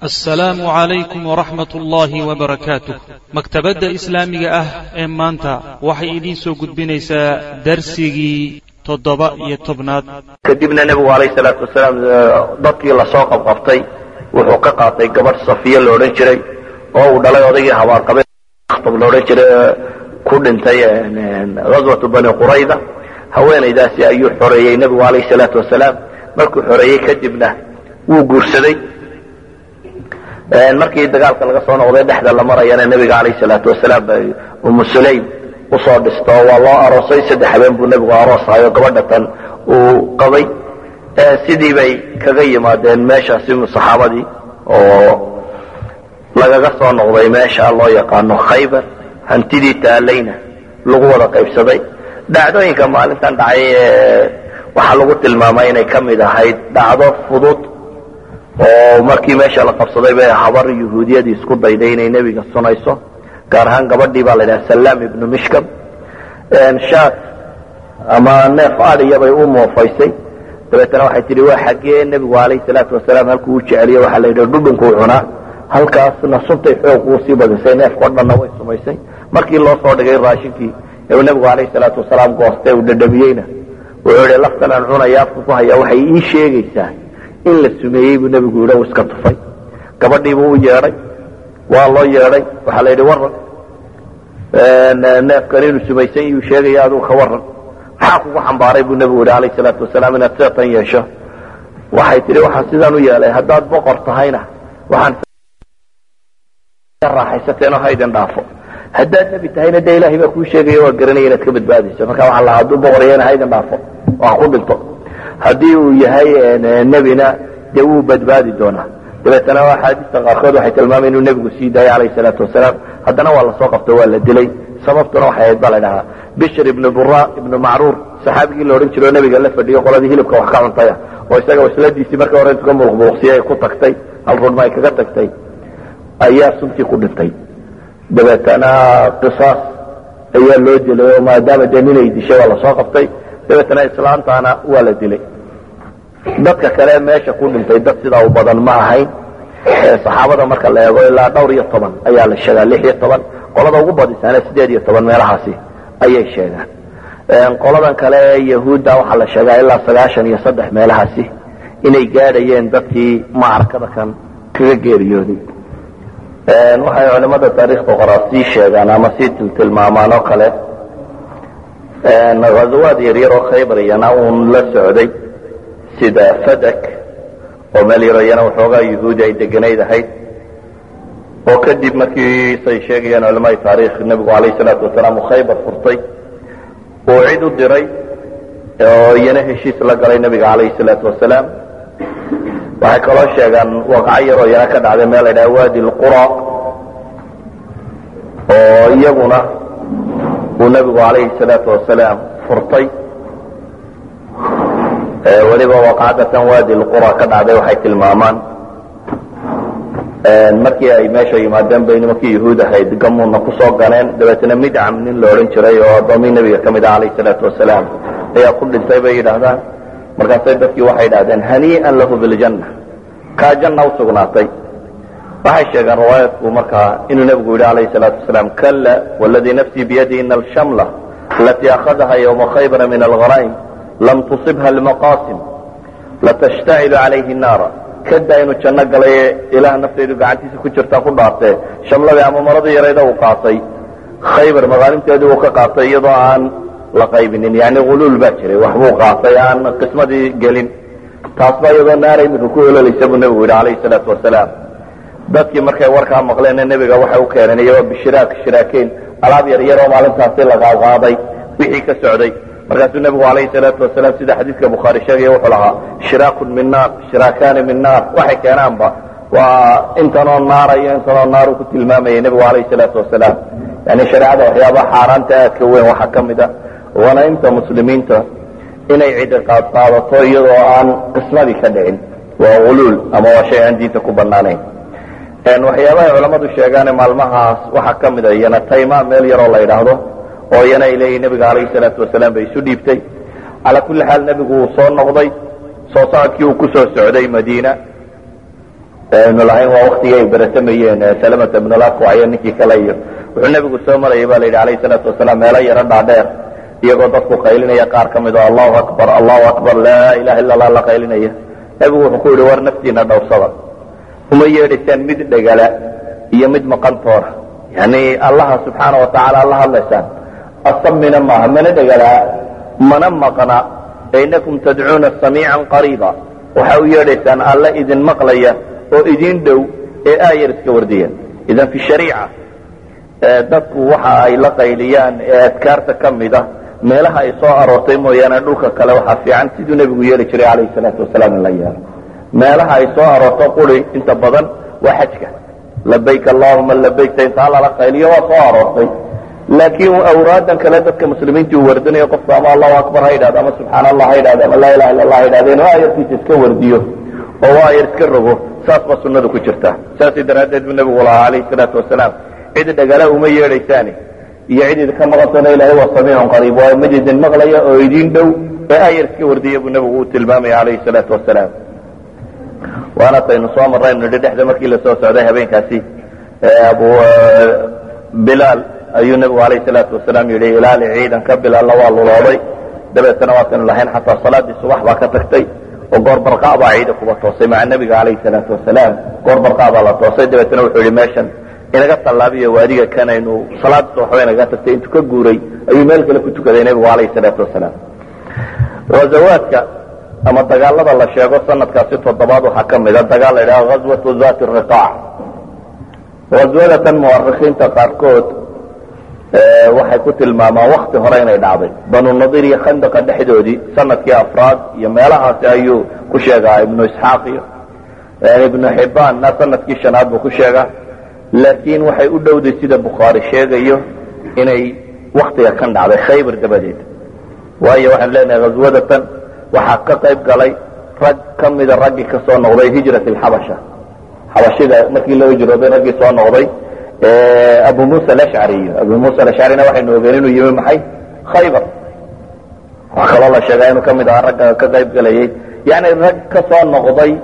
assalaamu calaykum waraxmat ullaahi wabarakaatuh maktabadda islaamiga ah ee maanta waxay idiin soo gudbinaysaa darsigii toddoba iyo tobnaad kadibna nebigu alayh salaatu wasalaam dadkii lasoo qabqabtay wuxuu ka qaatay gabadh safiya la odhan jiray oo uu dhalay odaygii habaarqabe akhtab la odhan jiray ku dhintay ghaswatu bani qurayda haweenaydaasi ayuu xoreeyey nebigu alayh salaatu wasalaam markuu xoreeyey kadibna wuu guursaday markii dagaalka laga soo noqday dhexda la marayana nebiga alayh salaatu wasalaam bay umu sulaym usoo dhisto waa loo aroosay saddex habeen buu nebigu aroosahayo gabadha tan uu qabay sidii bay kaga yimaadeen meeshaasi saxaabadii oo lagaga soo noqday meesha loo yaqaano khaybar hantidii taalayna lagu wada qaybsaday dhacdooyinka maalintan dhacay waxaa lagu tilmaamay inay ka mid ahayd dhacdo fudud oo markii meesha la qabsaday bay habar yuhuudiyadii isku dayday inay nebiga sunayso gaar ahaan gabadhii baa la yidhaha salaam ibnu mishkam shaat ama neef adiya bay u moofaysay dabeetana waxay tihi waa xaggee nebigu alayh salaatu wasalaam halkuu u jeceliye waxaa la yidhi dhudhunkuu cunaa halkaasna suntay xoog uu sii badisay neefkao dhanna way sumaysay markii loo soo dhigay raashinkii ee nebigu alayh salaatu wasalaam goostay uu dhadhamiyeyna wuxuu yihi laftan aan cunaya afka ku hayaa waxay ii sheegaysaa in la sumeeyey buu nebigu yidhi u iska tufay gabadhiibuu u yeedhay waa loo yeedhay waxaa la yidhi waran neefkan inuu sumaysan iyuu sheegaya aduu ka waran maxaa kugu xambaaray buu nebigu yidhi alayh salaatu wasalaam inaad seetan yeesho waxay tihi waxaan sidaan u yeelay haddaad boqor tahayna waxaan raaxaysateen oo haydin dhaafo haddaad nebi tahayna dee ilaahay baa kuu sheegaya waa garanaya inaad ka badbaadayso marka waxaa lahaa hadduu boqor yahayna haydin dhaafo oo ha ku dhinto haddii uu yahay nebina dee wuu badbaadi doonaa dabeetana axaadiista qaarkood waxay tilmaamay inuu nebigu sii daayay alayh salaatu wasalaam haddana waa lasoo qabto waa la dilay sababtuna waxay ahayd baa la dhahaa bishr ibnu bura ibnu macruur saxaabigii la odhan jiro o nebiga la fadhiyo qoladii hilibka wax ka cuntaya oo isaga wasladiisii marka hore intu ka muluqmuluqsiyay ay ku tagtay hal rudma ay kaga tagtay ayaa suntii ku dhintay dabeetana qisaas ayaa loo dilay oo maadaama dee ninay dishay waa lasoo qabtay dabeetana islaantaana waa la dilay dadka kale meesha ku dhintay dad sidaa u badan ma ahayn saxaabada marka la eego ilaa dhowr iyo toban ayaa la sheegaa lix iyo toban qolada ugu badisaana sideed iyo toban meelahaasi ayay sheegaan qoladan kale ee yahuudda waxaa la sheegaa ilaa sagaashan iyo saddex meelahaasi inay gaadhayeen dadkii macrakada kan kaga geeriyooday waxay culimada taariikhda qoraa sii sheegaan ama sii tiltilmaamaan oo kale hazawaad yaryar oo khaybar iyana uun la socday sida fadak oo meel yaro iyana waxoogaa yahuudi ay deganayd ahayd oo kadib markii say sheegayaan culamada taarikh nebigu alayh salaatu wasalaam uu khaybar furtay uu cid u diray oo iyana heshiis la galay nebiga alayh salaatu wasalaam waxay kaloo sheegaan waqaco yaroo iyana ka dhacday meel la dhaha wadi lqura oo iyaguna uu nebigu alayhi salaatu wasalaam furtay weliba waqacdatan wadi lqura ka dhacday waxay tilmaamaan markii ay meesha yimaadeen bay nimankii yahuud ahayd gamuuna kusoo ganeen dabeetna midcam nin la odhan jiray oo addoommii nebiga ka mid ah alayh salaatu wasalaam ayaa ku dhintay bay yidhaahdaan markaasay dadkii waxay idhahdeen hanii'an lahu biljanna kaa janna u sugnaatay waxay sheegeen riwaayadku markaa inuu nebigu yidhi alayh salaatu wasalaam kalla wladii nafsii biyadi ina alshamla alatii akhadaha ywma khaybara min algharaa'im lam tusibha almaqaasim latashtacilu calayhi naara kada inuu janno galay ilaah naftaydu gacantiisa ku jirtaa ku dhaartee shamladii ama maradii yarayda uu qaatay khaybar magaalimteedii uu ka qaatay iyadoo aan la qaybinin yani huluul baa jiray waxbuu qaatay aan qismadii gelin taasba iyadoo naara imika ku ololaysa buu nebigu yidhi alayhi salaatu wasalaam dadkii markay warkaa maqleenna nebiga waxay u keeneen iyagoo bishiraak shiraakeyn alaab yar yaroo maalintaasi la qaadqaaday wixii ka socday markaasuu nebigu alayhi salaatu wasalaam sida xadiidka bukhaari sheegaya wuxuu lahaa shiraakun min naar shiraakaani min naar waxay keenaanba waa intanoo naara iyo intanoo naaru ku tilmaamayay nebigu alayhi salaatu wasalaam yani shareecada waxyaabaha xaaraanta aadka weyn waxaa ka mid a wanaynta muslimiinta inay cidi qaadqaadato iyadoo aan qismadii ka dhicin waa uluul ama waa shay aan diinta ku banaanayn waxyaabahay culammadu sheegaane maalmahaas waxaa ka mid a iyana tayma meel yaroo la yidhaahdo oo iyana ay leeyihin nebiga alayhi salaatu wasalaam bay isu dhiibtay calaa kulli xaal nebigu uu soo noqday soo socodkii uu ku soo socday madiina aynu lahayn waa waktigii ay beratamayeen salamata ibnulakwayo ninkii kale iyo wuxuu nebigu soo marayay ba la yidhi alayh salaatu wasalaam meelo yaro dhaadheer iyagoo dadku qaylinaya qaar ka mid oo allahu akbar allahu akbar laa ilaha illa allah la qaylinaya nebigu wuxuu ku yidhi war naftiina dhowrsada uma yeedhaysaan mid dhegala iyo mid maqantoora yani allaha subxaana wa tacaala alla hadlaysaan asamina maaha mana dhegalaa mana maqna inakum tadcuuna samiican qariiba waxa u yeedhaysaan alla idin maqlaya oo idin dhow ee aayar iska wardiyeen idan fi shariica dadku waxa ay la qayliyaan ee adkaarta ka mid a meelaha ay soo aroortay mooyaane dhulka kale waxaa fiican siduu nebigu yeeli jiray calayhi salaatu wasalaam in la yeelo meelaha ay soo aroorto quri inta badan waa xajka labayk allahuma labayk intaa lala qayliyo waa soo aroortay laakiin awraadan kale dadka muslimiinta uu wardinayo qofka ama allahu akbar ha yidhahdo ama subxaana allah ha yidhahdo ama laa ilaha illa allah ha yidhahdo inuu aayarkiisa iska wardiyo oo aayar iska rogo saas baa sunnadu ku jirta saasay daraaddeed buu nebigu lahaa calayhi salaatu wasalaam cid dhagala uma yeedhaysaani iyo cid idinka maqantona ilahay waa samiicun qariib waa mid idin maqlaya oo idin dhow ee aayar iska wardiya buu nebigu u tilmaamaya calayhi salaatu wasalaam waana taynu soo marraynu nidhi dhexda markii lasoo socday habeenkaasi abu bilaal ayuu nebigu alayhi salaatu wasalaam yidhi ilaali ciidanka bilaalna waa lulooday dabeetana waataynu lahayn xataa salaadii subax baa ka tagtay oo goor barqaa baa ciida kuba toosay maca nebiga calayhi salaatu wasalaam goor barqaa baa la toosay dabeetana wuxuu yidhi meeshan inaga tallaabiyo waadiga kanaynu salaadii subax ba inaga tagtay intuu ka guuray ayuu meel kale ku tukaday nebigu calayhi salaatu wasalaam ghazawaadka ama dagaalada la sheego sanadkaasi toddobaad waxaa ka mida dagaal la yidhaha ghazwatu zati riqaac ghazwadatan muwarikiinta qaarkood waxay ku tilmaamaan wakti hore inay dhacday banu nadiir iyo khandaqa dhexdoodii sanadkii afraad iyo meelahaasi ayuu ku sheegaa ibnu isxaaq iyo ibnu xibaanna sanadkii shanaad buu ku sheegaa laakiin waxay u dhowday sida bukhaari sheegayo inay waktiga kan dhacday khaybar dabadeed waayo waxaanu leenahay ghazwadatan waxaa ka qayb galay rag ka mida raggii ka soo noqday hijrat alxabasha xabashida markii loo hijrooday raggii soo noqday abu musa alashcari abu musa alashcarina waxaynu ogeen inuu yimi maxay khaybar waxaa kaloo la sheegaa inuu ka mid ahaa ragga ka qayb galayay yani rag ka soo noqday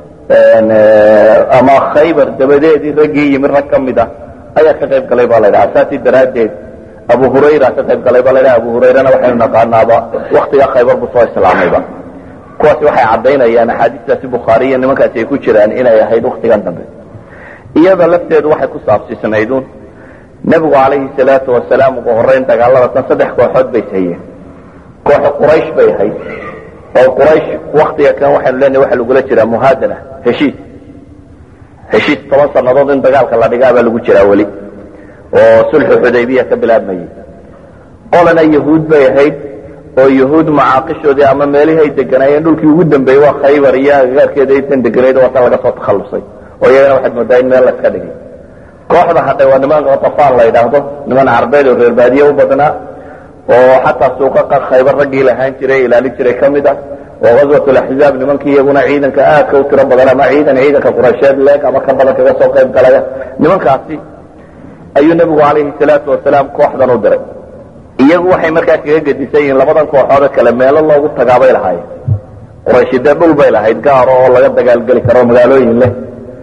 ama khaybar dabadeedii raggii yimi rag ka mid ah ayaa ka qayb galay ba la ydhaha saasi daraaddeed abu hurayra ka qayb galay ba la ydhaha abu hurayrana waxaynu naqaanaaba waktiga khaybar buu soo islaamayba kuwaasi waxay caddaynayaan axaadiistaasi bukhaariya nimankaasi ay ku jiraan inay ahayd waktigan dambe iyada lafteedu waxay ku saabsiisnaydun nebigu calayhi salaatu wasalaam ugu horrayn dagaalada tan saddex kooxood bay hayeen kooxo quraysh bay ahayd oo quraysh waktiga kan waxaynu leenahay waxa lagula jiraa muhaadana heshiis heshiis toban sannadood in dagaalka la dhigaa baa lagu jiraa weli oo sulxu xudaybiya ka bilaabmayay qolana yahuud bay ahayd oo yahuud macaaqishoodii ama meelihii ay deganaayeen dhulkii ugu dambeeyey waa khaybar iyo agagaarkeeda aysan deganayd waa tan laga soo takhallusay oo iyagana waxaad moodaa in meel laska dhigay kooxda hadhay waa niman katafaan la yidhaahdo niman carbeed oo reer baadiye u badnaa oo xataa suuqa khaybar raggii lahaan jiray ilaalin jiray ka mid ah oo ghazwat laxzaab nimankii iyaguna ciidanka aadka u tiro badan ama ciidan ciidanka quraysheed leeg ama ka badan kaga soo qayb galaya nimankaasi ayuu nebigu calayhi salaatu wasalaam kooxdan u diray iyagu waxay markaa kaga gedisan yihiin labadan kooxoode kale meelo loogu tagaabay lahaayeen qurayshi dee dhul bay lahayd gaaro oo laga dagaalgeli karo magaalooyin leh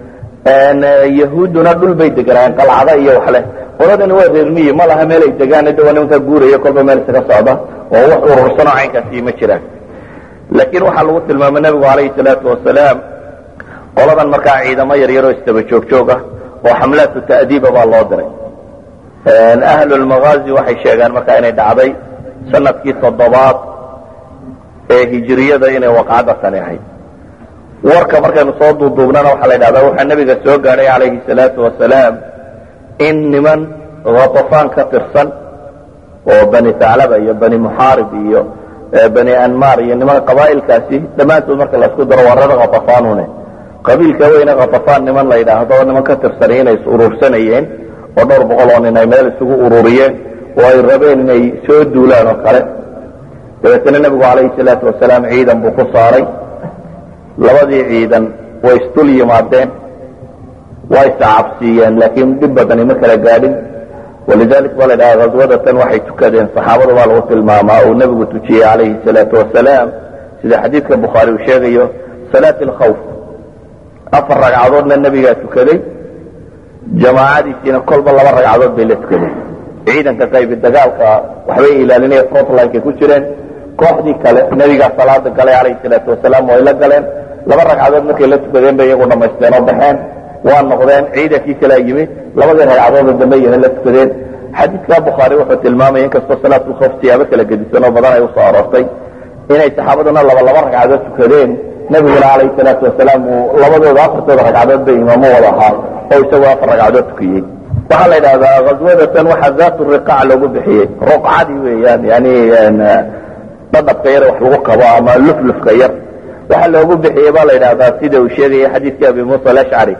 yahuudduna dhul bay deganaayeen qalcada iyo wax leh qoladani waa reermiyi ma laha meel ay degaan de waa nimankaa guuraya kolba meel isaga socda oo wax urursanoo caynkaasi ma jiraan laakiin waxaa lagu tilmaamay nebigu calayhi salaatu wasalaam qoladan markaa ciidamo yaryaroo istaba joogjoog ah oo xamlaatu ta'diiba baa loo diray ahlulmagaazi waxay sheegaan markaa inay dhacday sanadkii toddobaad ee hijiriyada inay waqcadda tani ahayd warka markaynu soo duuduubnana waxaa la ydhahdaa waxaa nebiga soo gaadhay calayhi salaatu wasalaam in niman khatafaan ka tirsan oo bani taclaba iyo bani muxaarib iyo bani anmar iyo niman qabaa'ilkaasi dhammaantood marka laisku daro waa reer khatafaanune qabiilka weyne khatafaan niman la yidhaahdo oo niman ka tirsanay inay is urursanayeen oo dhowr boqol oo nin ay meel isugu ururiyeen oo ay rabeen inay soo duulaan oo kale dabeetana nebigu calayhi salaatu wasalaam ciidan buu ku saaray labadii ciidan way isdul yimaadeen waa iscabsiiyeen laakiin dhib badani ma kala gaadhin walidalik baa la dhaha ghazwadatan waxay tukadeen saxaabada baa lagu tilmaamaa uu nebigu tujiyey calayhi salaatu wasalaam sida xadiidka bukhaari uu sheegayo salaat alkhawf afar ragcadoodna nebigaa tukaday jamaacadiisiina kolba laba ragcadood bay la tukadeen ciidanka qaybi dagaalka waxbay ilaalinaya frontlinekay ku jireen kooxdii kale nebigaa salaada galay calayhi salaatu wasalaam way la galeen laba ragcadood markay la tukadeen bay iyagu dhamaysteen oo baxeen waa noqdeen ciidankii kalea yimi labadii ragcadoodoo dambe yana la tukadeen xadiidka bukhaari wuxuu tilmaamaya inkastoo salaatulkhoof siyaabo kala gedisan oo badan ay usoo aroortay inay saxaabaduna laba laba ragcadood tukadeen nebiguna calayhi salaatu wasalaam uu labadooda afartooda ragcadood bay imaamo wada ahaa oo isagoo afar ragcadood tukiyey waxaa la yidhahdaa ghaswadatan waxaa zaatu riqaac loogu bixiyey ruqcadii weeyaan yani dhadhabka yar wax lagu qabo ama luflufka yar waxaa loogu bixiyey baa la yidhahdaa sida uu sheegaya xadiidkii abi muusa alashcari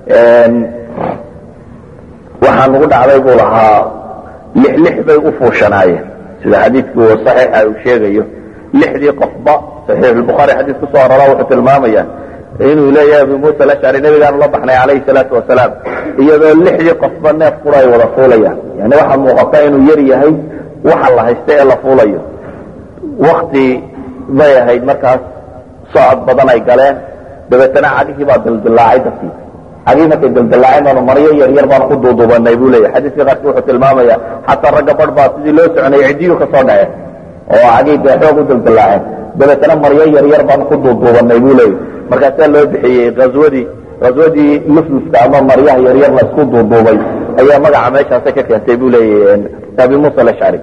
waxaa nagu dhacday buu lahaa lix lix bay u fuushanaayeen sida xadiidku saxiixa uu sheegayo lixdii qofba saxiix lbukhaari xadiis ku soo arora wuxuu tilmaamaya inuu leeyahay abi muusa alashcari nebigaanu la baxnay calayhi salaatu wasalaam iyadoo lixdii qofba neef qura ay wada fuulayaan yani waxaa muuqata inuu yar yahay waxa la haysta ee la fuulayo wakti bay ahayd markaas socod badan ay galeen dabeetana cagihii baa dildilaacay dadkii cagihii markay dildilaaceen baanu maryo yar yar baanu ku duuduubanay buu leeyahy xadiiska qaarkii wuxuu tilmaamaya xataa ragga barh baa sidii loo soconayay ciddiyuu ka soo dhaceen oo cagihii dee xoog u dildilaaceen dabeetana maryo yar yar baanu ku duuduubanay buu leeyahy markaasaa loo bixiyey aswadii aswadii luflufka ama maryaha yaryar la isku duuduubay ayaa magaca meeshaasa ka keentay buu leeyahy abi muusa alashcari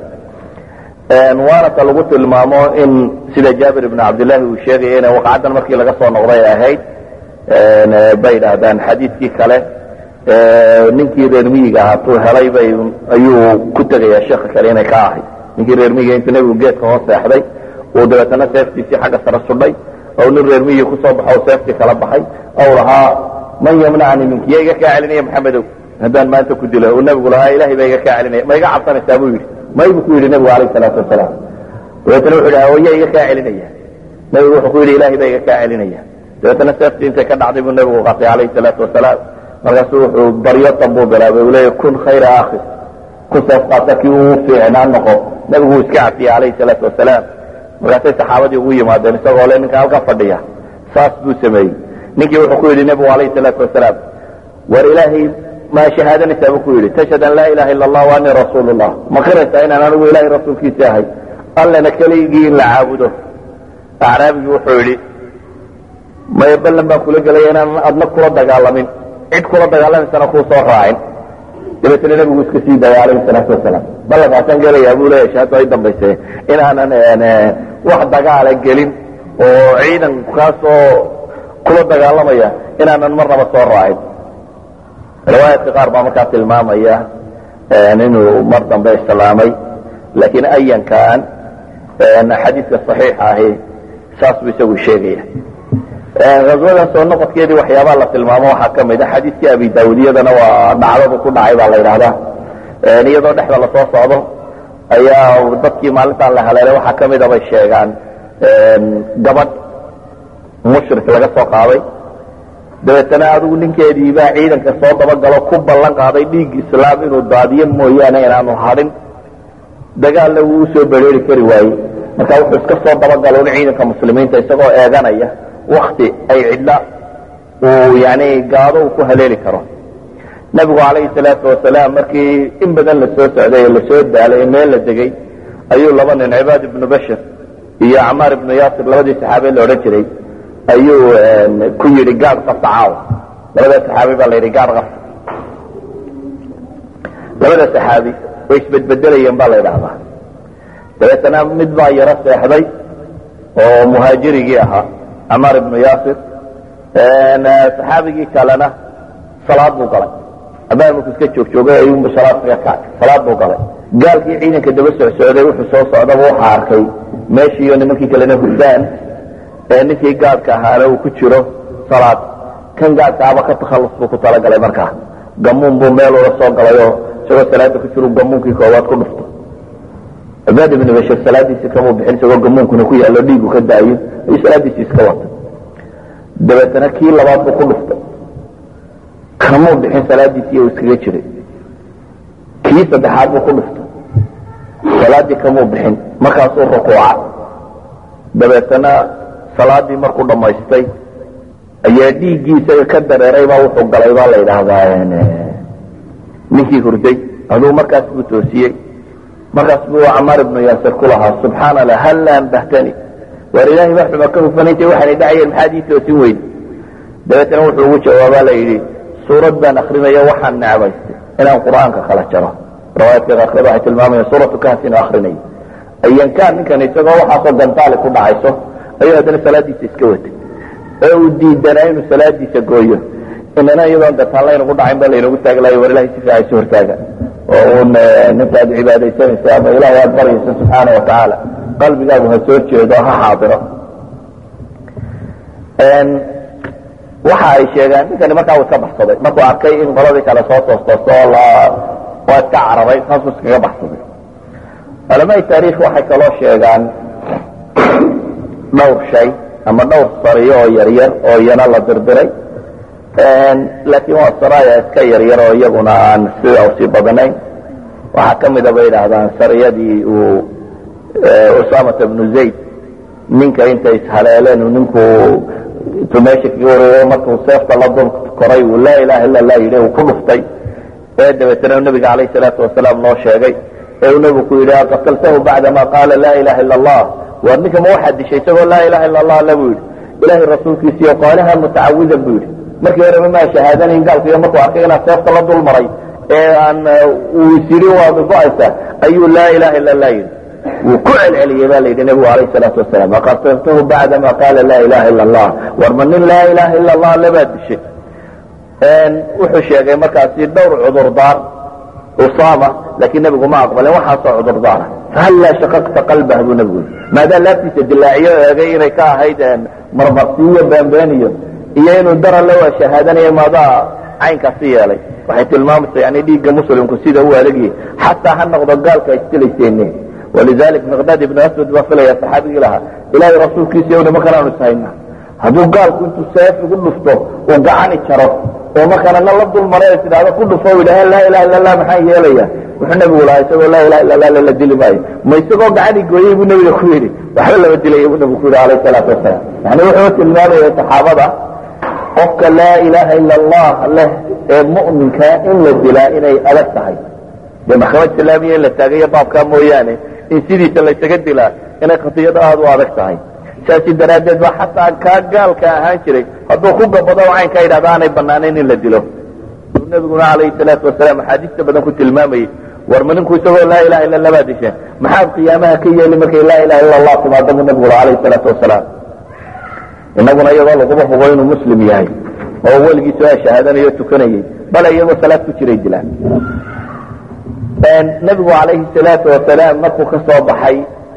waana ta lagu tilmaamo in sida jaabir ibn cabdillaahi uu sheegaya ina waqcaddan markii laga soo noqday ahayd bay idhaahdaan xadiidkii kale ninkii reer miyiga ahaa tuu helay bay ayuu ku tegayaa sheeka kale inay ka ahayd ninkii reer miyiga intuu nebigu geedka hoos seexday uu dabeetana seeftiisii xagga sare sudhay ou nin reer miyiga kusoo baxo seeftii kala baxay ou lahaa man yamnacni minki ya iga kaa celinaya maxamedow haddaan maanta ku dilo uu nebigu lahaa ilahay baa iga kaa celinaya ma iga cabsanaysaa buu yidhi may buu ku yidhi nebigu alayh salaatu wasalaam dabeetana wuxu yidhi hooya iga kaa celinaya nebigu wuxuu ku yidhi ilahay baa iga kaa celinaya dabeetana seeftii intay ka dhacday buu nebigu qatay calayhi salaatu wasalaam markaasuu wuxuu baryo tanbuu bilaabay uu leeya kun khayra akhi ku seef qaata kii uu fiicnaan noqo nebigu uu iska cafiyey calayhi salaatu wasalaam markaasay saxaabadii ugu yimaadeen isagoo le ninka halka fadhiya saas buu sameeyey ninkii wuxuu ku yidhi nebigu alayhi salaatu wasalaam war ilaahay ma shahaadanaysaa buu ku yidhi tashhad an laa ilaha illa allah wa anii rasuulu llah ma qiraysaa inaan anigu ilahay rasuulkiisa ahay allana keligii in la caabudo acraabigii wuxuu yidhi maya ballan baan kula gelaya inaan adna kula dagaalamin cid kula dagaalamaysana kuu soo raacin dabeetna nebigu iska sii daaya alayhi salaatu wasalaam ballankaasaan gelayaa buu leeya shahaado ay dambayse inaanan wax dagaala gelin oo ciidankaasoo kula dagaalamaya inaanan marnaba soo raacin riwaayaadka qaar baa markaa tilmaamaya inuu mar dambe islaamay laakiin ayankan xadiidka saxiixa ahi saas buu isagu sheegaya haswadan soo noqodkeedii waxyaabaa la tilmaamo waxaa ka mid a xadiidkii abi daawud iyadana waa dhacdadu ku dhacay baa la yidhahdaa iyadoo dhexda lasoo socdo ayaa dadkii maalintaan la haleelay waxaa ka mida bay sheegaan gabadh mushrik laga soo qaaday dabeetana adigu ninkeedii baa ciidanka soo dabagalo ku ballan qaaday dhiig islaam inuu daadiyo mooyaane inaanu hadhin dagaalna wuu usoo bereeri kari waayey marka wuxuu iska soo dabagalo in ciidanka muslimiinta isagoo eeganaya wakti ay cidla uu yani gaado uu ku haleeli karo nebigu calayhi salaatu wasalaam markii in badan la soo socday ee lasoo daalay ee meel la degay ayuu laba nin cibaad ibnu bashir iyo acmaar ibnu yaasir labadii saxaabe la odhan jiray ayuu ku yidhi gaadh qabta caawa labada saxaabi baa la yidhi gaadh qabta labada saxaabi way isbedbedelayeen baa la yidhaahdaa dabeetana mid baa yaro seexday oo muhaajirigii ahaa camaar ibnu yaasir saxaabigii kalena salaad buu galay amaa markuu iska joogjoogay ayuunbu salaad kaga kacay salaad buu galay gaalkii ciidanka daba socsocday wuxuu soo socdaba waxaa arkay meeshiiyo nimankii kalena hurdaan ee ninkii gaadhka ahaana uu ku jiro salaad kan gaadhkaaba ka takhallus buu ku talagalay markaa gamuun buu meel ula soo galayoo isagoo salaada ku jiru gamuunkii koowaad ku dhufto cibaad ibnu bashir salaadiisii kamuu bixin isagoo gamuunkuna ku yaallo dhiigu ka daayo ayuu salaadiisii iska wata dabeetana kii labaad buu ku dhuftay kamuu bixin salaadiisii uu iskaga jiray kii saddexaad buu ku dhuftay salaaddii kamuu bixin markaasuu rukuuca dabeetana salaadii markuu dhammaystay ayaa dhiiggiisa ka dareeray baa wuxuu galay baa la yidhaahdaa ninkii hurday aduu markaas buu toosiyey markaas buu camaar ibnu yaasir ku lahaa subxaana allah halla ambahtani waar ilaahay baa xuma ka hufanayntay waxaanay dhacayeen maxaad ii toosin weyde dabeetana wuxuu ugu jawaabaa la yidhi suurad baan akrinayo waxaan necbaystay inaan qur'aanka kala jaro riwaayaadka qaarkood waxay tilmaamayaan suuratu kahf inuu akrinayo ayankaan ninkan isagoo waxaasoo gantaali ku dhacayso ayuu haddana salaadiisa iska watay oo uu diidanaa inuu salaadiisa gooyo inana iyadoon gataan laynagu dhacayn baa laynagu taagi lahay war ilahay si fiican isu hortaaga oo uun ninkaad cibaadaysanaysa ama ilahay aad baryaysa subxaana wa tacaala qalbigaagu ha soo jeedo ha xaadiro waxa ay sheegaan ninkani markaa uu iska baxsaday markuu arkay in qoladii kale soo toostoosto oo la waa iska cararay saasuu iskaga baxsaday culamaai taarikh waxay kaloo sheegaan dhowr shay ama dhowr sariyo oo yaryar oo iyana la dirdiray laakiin waa saraya iska yaryar oo iyaguna aan sida usii badnayn waxaa ka mida bay idhaahdaan sariyadii uu usamata bnu zayd ninka intay ishaleeleen uu ninku intuu meesha kaga wareeyo markuu seefta la dul koray uu laa ilaha illa lah yidhi uu ku dhuftay ee dabeetana nabiga calayh salaatu wasalaam loo sheegay ee uu nabigu ku yidhi aqataltahu bacdama qaala laa ilaha illa allah war ninka ma waxaad dishay isagoo laa ilaha illa allah le buu yidhi ilahay rasuulkiisiiyo qaalaha mutacawidan buu yidhi markii horeba maa shahaadanayn gaalkiiyo markuu arkay inaad seefta la dul maray ee aan uu isyidhi waad go-aysa ayuu laa ilaha illa allah yidhi wuu ku celceliyey ba la yidhi nabigu alayh salaatu wasalaam aqataltahu bacdama qaala laa ilaha illa allah war ma nin laa ilaha illa allah lebaad dishay wuxuu sheegay markaasi dhowr cudurdaar usama laakiin nebigu ma aqbalin waxaasoo cudurdaara fahallaa shaqaqta qalbah buu nebigu yii maadaa laabtiisa dilaaciyo eegay inay ka ahayd marmarsiiyo beenbeeniyo iyo inuu dara la waa shahaadanayo maadaa caynkaasi yeelay waxay tilmaamaysa yani dhiigga muslimku sida u adagyahay xataa ha noqdo gaalka istilayseene walidalik miqdaad ibnu aswad baa filaya saxaabigii lahaa ilaahay rasuulkiisa yow nimankan aanu ishayna hadduu gaalku intuu seef igu dhufto uu gacani jaro oo markaana na la dul maray is idhahdo ku dhufo idhaha laa ilaha illa allah maxaan yeelaya wuxuu nebigu lahaa isagoo laa ilaha illa allah lala dili maayo ma isagoo gacani gooyey buu nebiga ku yidhi waxba lama dilaya buu nebigu ku yidhi alayh salaatu wasalaam yani wuxuu tilmaamaya saxaabada qofka laa ilaha illa allah leh ee mu'minkaa in la dilaa inay adag tahay dee maxkamad islaamiya in la taagayo baabkaa mooyaane in sidiisa laysaga dilaa inay khatiyado aada u adag tahay saasi daraaddeed ba xataa kaa gaalka ahaan jiray hadduu ku gabado caynkaa yidhahda aanay banaanayn in la dilo uu nabiguna calayhi salaatu wasalaam axaadiista badan ku tilmaamayey war ma ninku isagoo laa ilaha illa allah baa disheen maxaad qiyaamaha ka yeeli markay laa ilaha illa allah timaado buu nabigu calayhi salaatu wasalaam inaguna iyadoo laguba hubo inuu muslim yahay oo weligiisu aa shahaadanayo tukanayey bale iyagoo salaad ku jiray dilaan nabigu calayhi salaatu wasalaam markuu ka soo baxay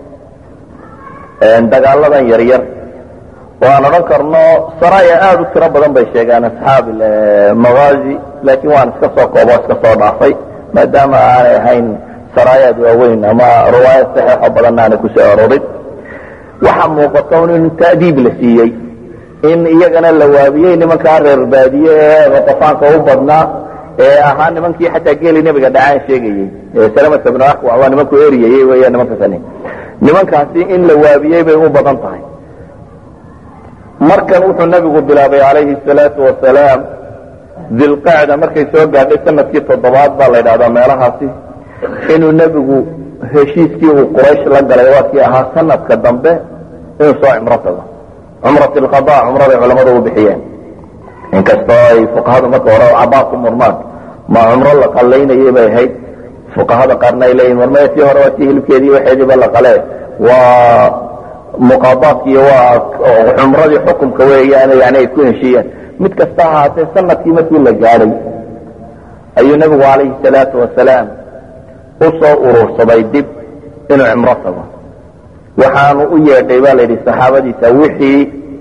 dagaaladan yaryar oo aan odhan karno saraya aada u tiro badan bay sheegaan asxaab magaazi laakiin waan iska soo koobo iska soo dhaafay maadaama aanay ahayn saraayaad waaweyn ama riwaayad saxiixo badanna aanay kusoo arorin waxaa muuqata un in ta'diib la siiyey in iyagana la waabiyey nimankaa reer baadiye ee ratafaanka u badnaa ee ahaa nimankii xataa geeli nebiga dhacaan sheegayey salamata bnu akwa waa nimanku eriyayey weya nimanka kani nimankaasi in la waabiyey bay u badan tahay markan wuxuu nebigu bilaabay calayhi salaatu wasalaam dilqacda markay soo gaadhay sanadkii toddobaad baa la ydhahdaa meelahaasi inuu nebigu heshiiskii uu quraysh la galay waa kii ahaa sanadka dambe inuu soo cimro tago cumrat lqada cumraday culammadu u bixiyeen inkastoo ay fuqahadu marka hore cabaad ku murmaan ma cumro la qallaynayay bay ahayd fuqahada qaarna ay leeyihin marmaya tii hore waa tii hilibkeedii waxeediiba la qalee waa muqaadaadkiiyo waa cumradii xukumka weeyaan yani ay ku heshiiyeen mid kasta ahaatee sanadkii markii la gaadhay ayuu nebigu calayhi salaatu wasalaam u soo urursaday dib inuu cimro tago waxaanu u yeedhay baa la yidhi saxaabadiisa wixii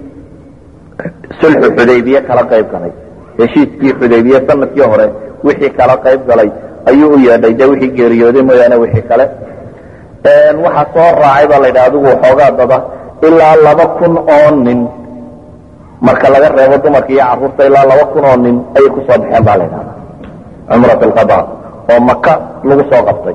sulxu xudaybiye kala qayb galay heshiiskii xudaybiye sanadkii hore wixii kala qayb galay ayuu u yeedhay de wixii geeriyooday mooyaane wixii kale waxaa soo raacay baa la yidhi adigu waxoogaa dada ilaa laba kun oo nin marka laga reebo dumarka iyo carruurta ilaa laba kun oo nin ayay kusoo baxeen baa la ydhahda cumrat alqada oo maka lagu soo qabtay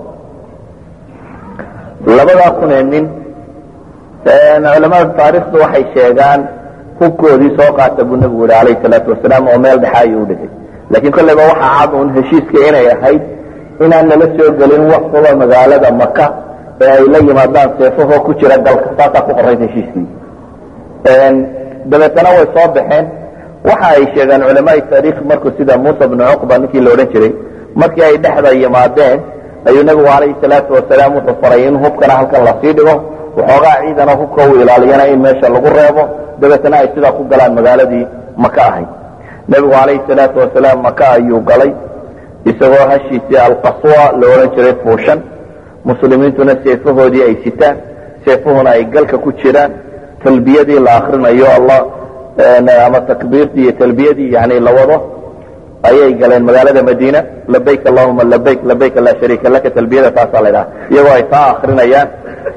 labadaa kun ee nin culamada taarikhdu waxay sheegaan hubkoodii soo qaata buu nebigu yihi alayh salaatu wasalaam oo meel dhexa ayuu udhigay laakiin kolleyba waxaa cad uun heshiiska inay ahayd inaan lala soo gelin wax kuba magaalada maka ee ay la yimaadaan seefahoo ku jira dalka saasaa ku qorayd heshiiskii dabeetana way soo baxeen waxa ay sheegaan culamaai taarikh markuu sida muusa bnu cuqba ninkii la odhan jiray markii ay dhexda yimaadeen ayuu nebigu calayhi salaatu wasalaam wuxuu faray in hubkana halkan lasii dhigo waxoogaa ciidana hubka uu ilaaliyana in meesha lagu reebo dabeetana ay sidaa ku galaan magaaladii maka ahayd nebigu calayhi salaatu wasalaam maka ayuu galay isagoo hashiisii alqaswa la odhan jiray fuushan muslimiintuna seefahoodii ay sitaan seefuhuna ay galka ku jiraan talbiyadii la akrinayo allah ama takbiirtii iyo talbiyadii yani la wado ayay galeen magaalada madiina labayk allahuma labayk labayk laa shariika laka talbiyada taasaa la dhaha iyagoo ay taa akrinayaan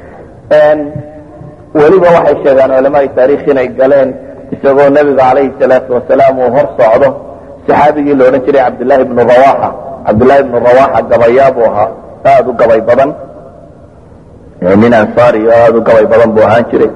weliba waxay sheegaan culamaai taarikh inay galeen isagoo nebiga calayhi salaatu wasalaam uu hor socdo saxaabigii la odhan jiray cabdillaahi bnu rawaxa cabdillaahi bnu rawaxa gabayaa buu ahaa aada u gabay badan nin ansaari oo aada u gabay badan buu ahaan jiray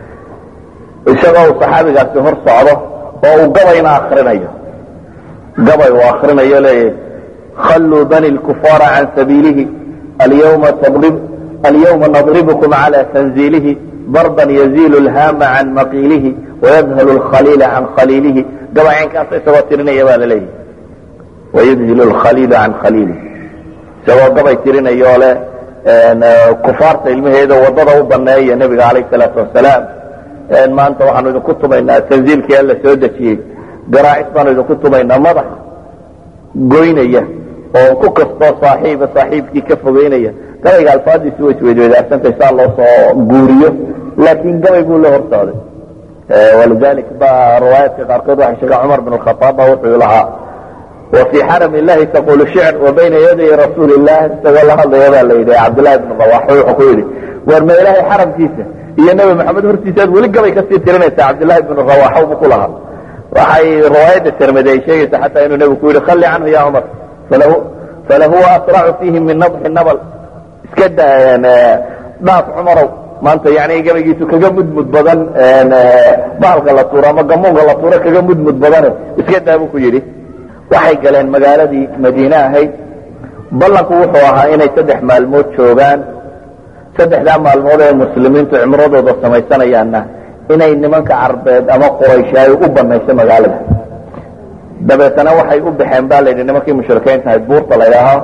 isagoo uu saxaabigaasi hor socdo oo uu gabayna akrinayo gabay uu akrinayo leeyahy khalluu bani lkufaara can sabiilihi alyawma tadrib alyawma nadribkum cala tanziilihi darban yaziilu lhaama can maqiilihi wayadhalu lkhaliila can khaliilihi gabay caynkaas isagoo tirinaya baa la leeyahy wayudhilu lkhaliilu can khaliilihi isagoo gabay tirinaya oo leh kufaarta ilmaheeda wadada u baneeya nebiga calayh salaatu wasalaam maanta waxaanu idinku tumaynaa tanziilkii alla soo dejiyey garaacis baanu idinku tumaynaa madaxa goynaya oo ku kastoo saaxiiba saaxiibkii ka fogeynaya gabayga alfaadiisu way isweydweydaarsantay saa loo soo guuriyo laakiin gabay buu la hor socday walidalik ba riwaayaadka qaarkood waxay sheegaan cumar bin khaaab ba wuxuu lahaa وفي xرم اللahi تقول شعر وبyna yaday رasuuل اللah isagoo la hadlaya baa la yidhi cabdاللahi بن رواx wuxuu ku yidhi war ma ilahay xaramkiisa iyo nebi mxamed hortiisa ad weli gabay kasii tirinaysa cabdاللahi بن رواx bu ku lahaa waxay riwaayadda termade ay sheegaysa xataa inuu nebigu ku yidhi khali canhu ya cmar falahuwa asرacu fiihi min نضxi nabl iska dhaaf cumarow maanta yani gabaygiisu kaga mudmud badan bahalka la tuuro ama gamuunka la tuuro kaga mudmud badane iska daa bu ku yidhi waxay galeen magaaladii madiine ahayd ballanku wuxuu ahaa inay saddex maalmood joogaan saddexdaa maalmood ee muslimiintu cimradooda samaysanayaanna inay nimanka carbeed ama quraysh ay u banayso magaalada dabeetana waxay u baxeen ba layidhi nimankii mushrikiinta ahayd buurta la ydhaaho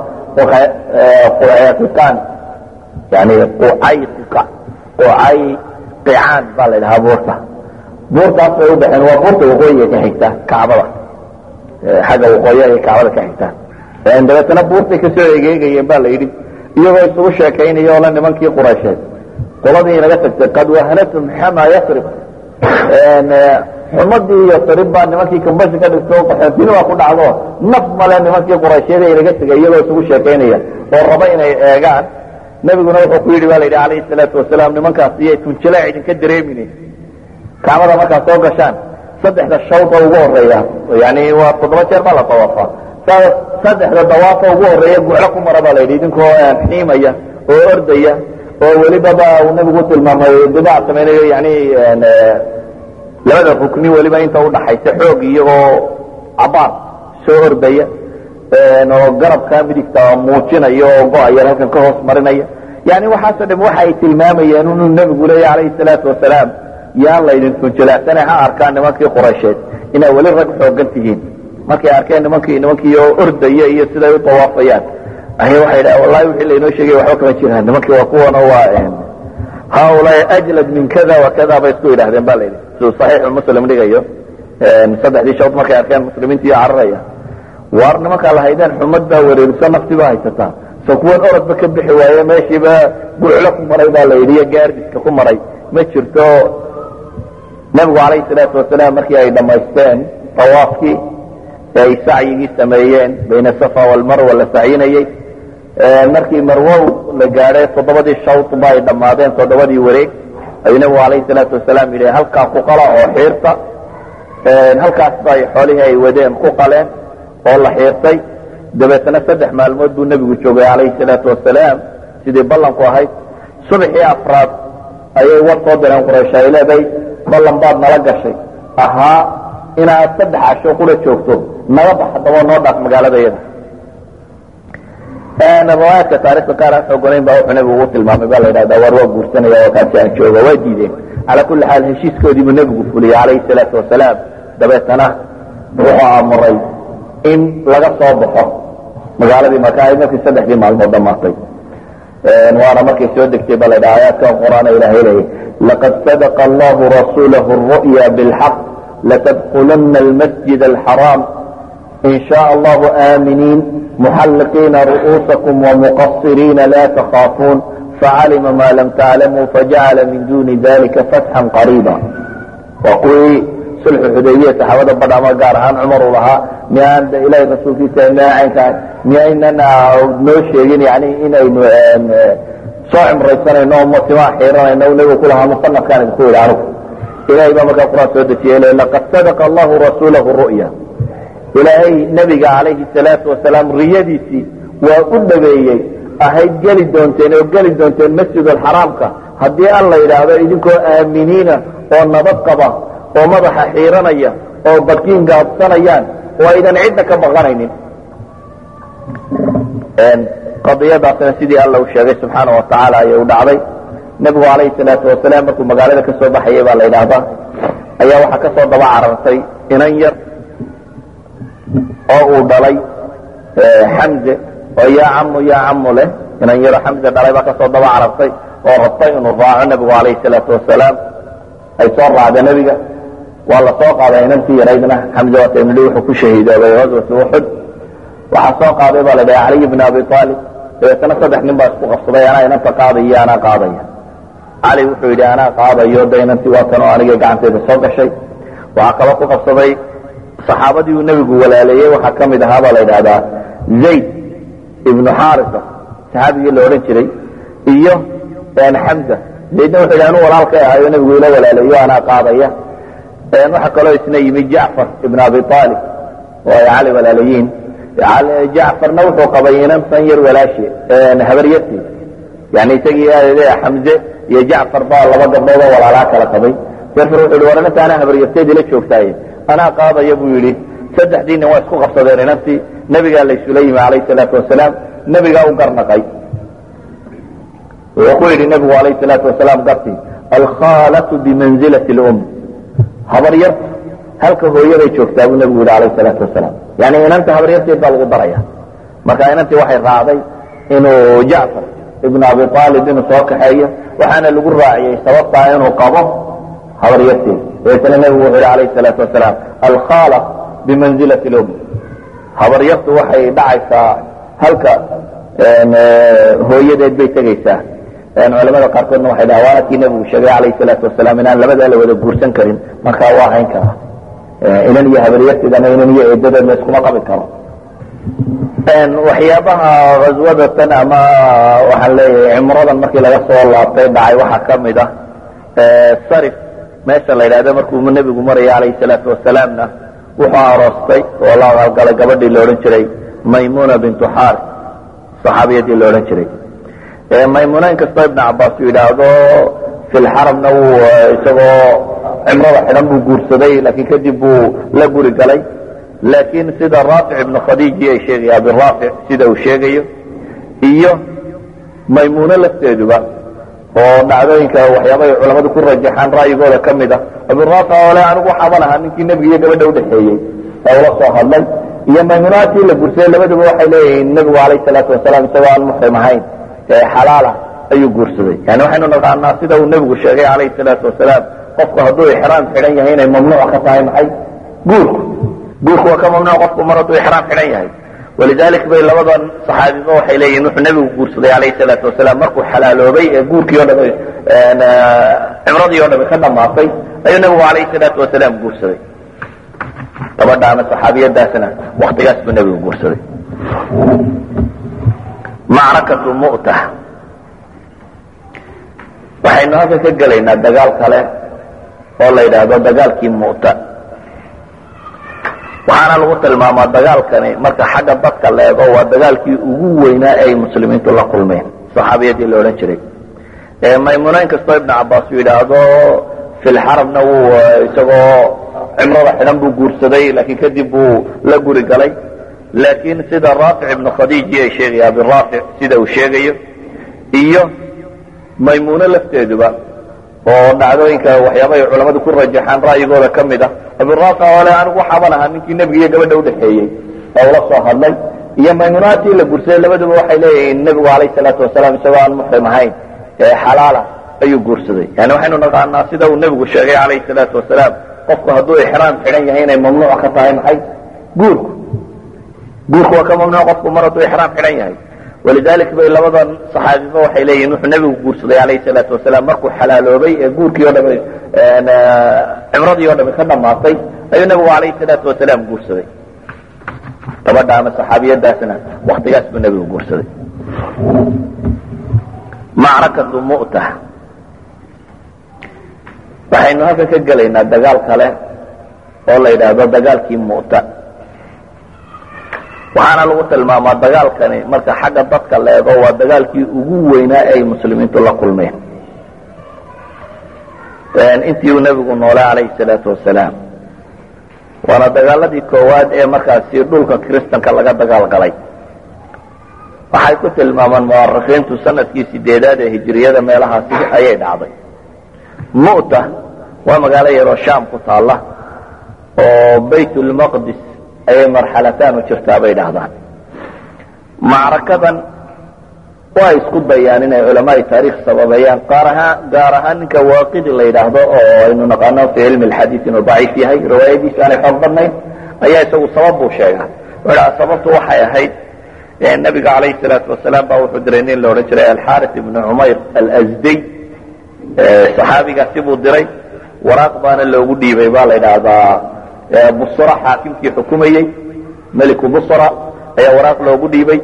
qucayqiqaan yani qucayqiqa qucayqicaan baa la ydhahaa buurta buurtaas bay u baxeen waa buurta waqooyiga ka xigta kacbada xagga waqooyi ayay kacbada ka xigtaan dabeetana buurtay kasoo egeegayeen ba la yidhi iyagoo isugu sheekaynaya oo la nimankii quraysheed qoladii inaga tagtay qad wahanatum xama yasrib xumadii iyo sarib baa nimankii kambashi ka dhigto qaxootini waa ku dhacdo naf male nimankii quraysheed ee inaga tegay iyagoo isugu sheekaynaya oo raba inay eegaan nebiguna wuxuu ku yidhi ba la yidhi calayhi salaatu wasalaam nimankaas iyo tunjilaac idinka dareemine kacbada markaad soo gashaan saddexda shawda ugu horeeya yani waa toddoba jeer baa la dawaafa saddexda dawaafa ugu horeeya guclo ku mara baa la yidhi idinkoo xiimaya oo ordaya oo welibaba uu nabigu tilmaamay dibaac samaynayo yani labada rukni weliba inta udhaxaysa xoog iyagoo cabaar soo ordaya oo garabka midigta muujinaya oo go-aya halkan ka hoos marinaya yani waxaasoo dham waxa ay tilmaamayeen inuu nebigu leeya calayhi salaatu wasalaam yaan laydin tunjilaacsane ha arkaan nimankii quraysheed inaa weli rag xoogan tihiin markay arkeen nimankii nimankii oo ordaya iyo siday u tawaafayaan ay waxay dha wallahi wixii laynoo sheegay waxba kama jiraan nimankii waa kuwan waa haulaai ajlad min kada wa kada bay isku yidhahdeen ba layidhi siduu saxiixu muslim dhigayo saddexdii shawd markay arkeen muslimiintii cararaya waar nimankaa lahaydeen xumad baa wareeriso nafti baa haysataa so kuwan orodba ka bixi waaye meeshiiba guclo ku maray baa la yidhi iyo gaardiska ku maray ma jirto nebigu calayhi salaatu wasalaam markii ay dhammaysteen tawaafkii ee ay sacyigii sameeyeen bayna safa walmarwa la sacyinayey markii marwow la gaadhay toddobadii shawdba ay dhammaadeen toddobadii wareeg ayuu nebigu calayhi salaatu wasalaam yidhi halkaa ku qala oo xiirta halkaas bay xoolihii ay wadeen ku qaleen oo la xiirtay dabeetana saddex maalmood buu nebigu joogay calayhi salaatu wasalaam sidii ballanku ahayd subaxii afraad ayay war soo direen quraysh ay leedahay ballan baad nala gashay ahaa inaad saddex casho qura joogto naga bax haddaba noo dhaaf magaalada yada riwaayaadka taarikhda qaar aan xooganayn baa wuxuu nebigu ugu tilmaamay baa la yidhahdaa waar waa guursanaya oo kaasi aan jooga waa diideen calaa kulli xaal heshiiskoodii buu nebigu fuliyey calayhi salaatu wasalaam dabeetana wuxuu amuray in laga soo baxo magaaladii maka ay markii saddexdii maalmood dhammaatay waana markay soo degtay ba la ydhaha aayaadkan qur'aana ilahay leeyay laqad sadaqa allahu rasuulahu الru'ya bاlxaq latadkuluna almasjid alxaraam in shaء allahu aaminiin muxalliqiina ru'uusakum wamuqasiriina la takhaafuun facalima ma lam taclamuu fajacala min duni dalika fatxan qariiba waa kuwii sulxu xudaybiya saxaabada badhama gaar ahaan cumar uu lahaa miyaan ilahay rasuulkiisa caynkaa miyaynan noo sheegin yani inaynu soo cimraysanayno o matimaa xiiranayno nabigu ku lahaa musanafkaan idinku yidhi anugu ilahay baa markaa quraan soo dejiyay le laqad sadaqa allahu rasuulahu ru'ya ilaahay nebiga calayhi salaatu wasalaam riyadiisii waa u dhabeeyey ahayd geli doonteen oo geli doonteen masjidulxaraamka haddii an la yidhaahdo idinkoo aaminiina oo nabad qaba oo madaxa xiiranaya oo badkiin gaabsanayaan oo aydan cidna ka baqanaynin qadiyadaasna sidii alla uu sheegay subxaana wa tacaala ayay u dhacday nebigu calayhi salaatu wasalaam markuu magaalada ka soo baxayay baa la yidhaahdaa ayaa waxaa ka soo daba carartay inan yar oo uu dhalay xamze oo yaa camu yaa camu leh inan yaro xamze dhalay baa kasoo daba carartay oo rabtay inuu raaco nebigu calayhi salaatu wasalaam ay soo raacda nebiga waa la soo qaaday inantii yaraydna xamze waataynu wuxuu ku shahiidoobay gaswati uxud waxaa soo qaaday baa la dhaha caliy bn abi aalib dabeetana saddex nin baa isku qabsaday anaa inanta qaadaya anaa qaadaya cali wuxuu yidhi anaa qaadayo de inantii waa tan oo aniga gacanteyda soo gashay waxaa kaloo ku qabsaday saxaabadii uu nebigu walaaleeyey waxaa ka mid ahaa baa la yidhahdaa zayd ibnu xaarisa saxaabigii la odhan jiray iyo xamza zaydna wuxuu yidhi anuu walaalkay ahayo nebigu ila walaaleeyo anaa qaadaya waxaa kaloo isna yimi jacfar ibn abi aalib oo ay cali walaalayiin jacfarna wuxuu qabay inantan yar walaashi habaryartii yani isagii xamze iyo jacfar baa laba gabdhood oo walaalaa kala qabay jacfar wuxuu yihi war inanta anaa habaryarteedii la joogtaaye anaa qaadaya buu yidhi saddexdii nin waa isku qabsadeen inantii nebigaa laysula yimi calayhi salaatu wasalaam nebigaa u garnaqay wuxuu ku yidhi nebigu calayhi salaatu wasalaam gartii alkhaalatu bimanzilati lum habaryarta halka hooyaday joogtaa buu nebigu yidhi calayhi salaatu wasalaam yani inanta habaryarteed baa lagu daraya marka inantii waxay raacday inuu jacfar ibnu abi aalib inuu soo kaxeeyo waxaana lagu raaciyey sababtaa inuu qabo habaryarteed dabeetana nebigu wuxuu yihi alayhi salaatu wasalaam alkhaala bimanzilati lum habaryartu waxay dhacaysaa halka hooyadeed bay tegaysaa culamada qaarkoodna waxay dhaha waana kii nebigu sheegay calayhi salaatu wasalaam inaan labadaa la wada guursan karin markaa waa hayn karaa inan iyo habaryarteed ama inan iyo eedadeed la iskuma qabi karo waxyaabaha haswadatan ama waxaan leeyahay cimradan markii laga soo laabtay dhacay waxaa ka mid ah sarif meesha la yidhahdo markuu nebigu maraya calayhi salaatu wasalaamna wuxuu aroostay oo la aqalgalay gabadhii la odhan jiray maymuna bintu xaar saxaabiyadii la odhan jiray maymuna inkastoo ibn cabaas uu yidhaahdo filxaramna wuu isagoo cimrada xidhan buu guursaday laakiin kadib buu la guri galay laakiin sida raafic ibnu khadiiji ay sheegaya abiraafic sida uu sheegayo iyo maymuuno lafteeduba oo dhacdooyinka waxyaabay culammadu ku rajaxaan ra'yigooda ka mid ah abiraafic oo le anigu waxaaban ahaa ninkii nebiga iyo gabadha udhexeeyey ee ula soo hadlay iyo maymuunaadkii la guursaday labaduba waxay leeyihiin nebigu calayhi salaatu wasalaam isagoo aan muxrim ahayn ee xalaala ayuu guursaday yani waxaynu naqaanaa sida uu nebigu sheegay calayhi salaatu wasalaam qofku hadduu ixraam xidhan yahay inay mamnuuc ka tahay maxay guurku guurku waa ka mamnuuc qofku mar hadduu ixraam xidhan yahay walidalik bay labadan saxaabiba waxay leeyihin wuxuu nebigu guursaday calayhi salaatu wasalaam markuu xalaaloobay ee guurkii o dham cimradii o dhami ka dhamaatay ayuu nebigu calayhi salaatu wasalaam guursaday gabadha ama saxaabiyadaasna waktigaas buu nebigu guursaday macrakatu mu'ta waxaynu halka ka gelaynaa dagaal kale oo la yidhaahdo dagaalkii mu'ta waxaana lagu tilmaamaa dagaalkani marka xagga dadka la eego waa dagaalkii ugu weynaa ee ay muslimiintu la kulmeen saxaabiyadii la odhan jiray maymuna inkastoo ibnu cabaas uu yidhaahdo filxarabna wuu isagoo cimrada xidhan buu guursaday laakiin kadib buu la guri galay laakiin sida raafic ibnu khadiiji ay sheegaya abiraafic sida uu sheegayo iyo maymuuno lafteeduba oo dhacdooyinka waxyaabahay culammadu ku rajaxaan ra'yigooda ka mid ah abiraafic oo le anigu waxaaban ahaa ninkii nebiga iyo gabadha udhexeeyey oo ula soo hadlay iyo maymuunaatii la gursaday labaduba waxay leeyihiin nebigu calayh salaatu wasalaam isagoo aan muxrim ahayn ee xalaala ayuu guursaday yani waxaynu naqaanaa sida uu nebigu sheegay calayhi salaatu wasalaam qofku hadduu ixraam xidhan yahay inay mamnuuc ka tahay maxay guurku guurku waa ka mamnuuc qofku mar hadduu ixraam xidhan yahay walidalik bay labadan saxaabiba waxay leeyihin wuxuu nebigu guursaday calayhi salaatu wasalaam markuu xalaaloobay ee guurkii o dhami cimradii o dhami ka dhamaatay ayuu nebigu calayhi salaatu wasalaam guursaday gabadha ama saxaabiyadaasna waktigaas buu nebigu guursaday macrakatu mu'ta waxaynu halkan ka gelaynaa dagaal kale oo la yidhaahdo dagaalkii mu'ta waxaana lagu tilmaamaa dagaalkani marka xagga dadka la eego waa dagaalkii ugu weynaa ee ay muslimiintu la kulmeen intii uu nebigu noolay calayhi salaatu wasalaam waana dagaaladii koowaad ee markaasi dhulka kiristanka laga dagaal galay waxay ku tilmaamaan mu'arikhiintu sanadkii sideedaad ee hijiriyada meelahaasi ayay dhacday mu'ta waa magaalo yaroo shaam ku taalla oo baytulmaqdis ayay marxalataan u jirtaa bay dhahdaan macrakadan waa isku dayaan inay culamaai taarikh sababeeyaan qaar ahaan gaar ahaan ninka waaqidi la yidhaahdo oo aynu naqaano fi cilmi lxadiid inuu daciif yahay riwaayadiisu aanay xoog badnayn ayaa isagu sabab buu sheegaa wuxuu dhaha sababtu waxay ahayd nabiga calayhi salaatu wasalaam baa wuxuu diray nin la odhan jiray alxaris ibnu cumayr alsdiy saxaabigaasi buu diray waraaq baana loogu dhiibay baa la yidhaahdaa busra xaakimkii xukumayey meliku busra ayaa waraaq loogu dhiibay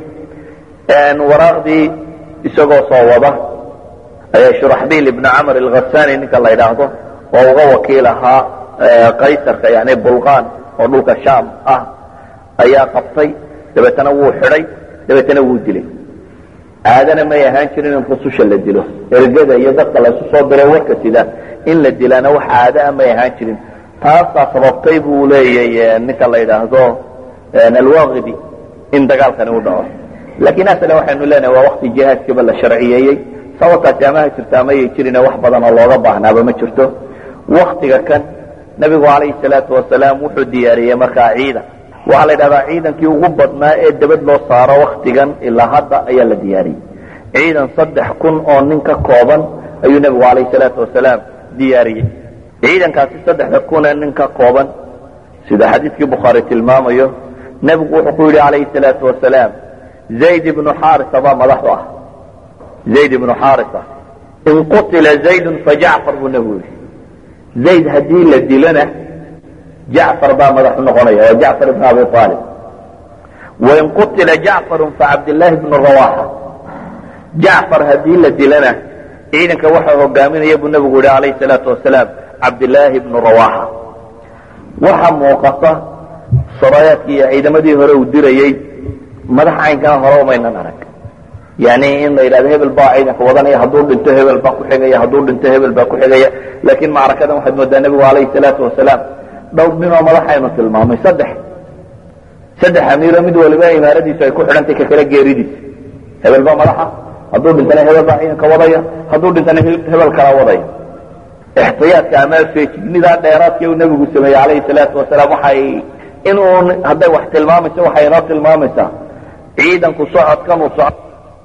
waraaqdii isagoo soo wada ayaa shuraxbiil ibnu camr alghasani ninka la yidhaahdo oo uga wakiil ahaa qaysarka yani bulqan oo dhulka shaam ah ayaa qabtay dabeetana wuu xidhay dabeetana wuu dilay caadana may ahaan jirin in rususha la dilo ergada iyo dadka laysu soo diray warka sida in la dilaana wax caadaa may ahaan jirin taasaa sababtay buu leeyay ninka la yidhaahdo alwaqidi in dagaalkani u dhaco laakiin aslan waxaynu leenahay waa wakti jihaadkiiba la sharciyeeyey sababtaasi amaha jirta amayay jirin wax badan oo looga baahnaaba ma jirto waktiga kan nebigu calayhi salaatu wasalaam wuxuu diyaariyey markaa ciidan waxaa la yidhahdaa ciidankii ugu badnaa ee dabad loo saaro waktigan ilaa hadda ayaa la diyaariyey ciidan saddex kun oo nin ka kooban ayuu nebigu calayhi salaatu wasalaam diyaariyey ciidankaasi saddexda kun ee nin ka kooban sida xadiidkii bukhaari tilmaamayo nebigu wuxuu ku yidhi calayhi salaatu wasalaam zayd ibnu xaarisa baa madaxu ah zayd ibnu xaarisa in qutila zaydun fajacfar buu nebigu yidhi zayd haddii la dilona jacfar baa madaxu noqonaya waa jacfar ibn abi aalib wain qutila jacfarun facabdillaahi bnu rawaxa jacfar haddii la dilana ciidanka waxaa hogaaminaya buu nebigu yihi calayhi salaatu wasalaam cabdillaahi bnu rawaxa waxa muuqata saraayaadkii iyo ciidamadii hore uu dirayey madax caynkana hore umaynan arag yani in la yidhahdo hebel baa ciidanka wadanaya hadduu dhinto hebel baa ku xigaya hadduu dhinto hebel baa ku xigaya laakiin macrakadan waxaad moodaa nebigu calayhi salaatu wasalaam dhowr ninoo madaxaynu tilmaamay saddex saddex amiiro mid waliba imaaradiisu ay ku xidhantay ka kale geeridiisa hebel baa madaxa hadduu dhintana hebel baa ciidanka wadaya hadduu dhintana hebel kala wadaya ixtiyaadka ama feejignidaa dheeraadkii uu nebigu sameeyey calayhi salaatu wasalaam waxay inuu hadday wax tilmaamayso waxay inoo tilmaamaysaa ciidanku socodkan uu soco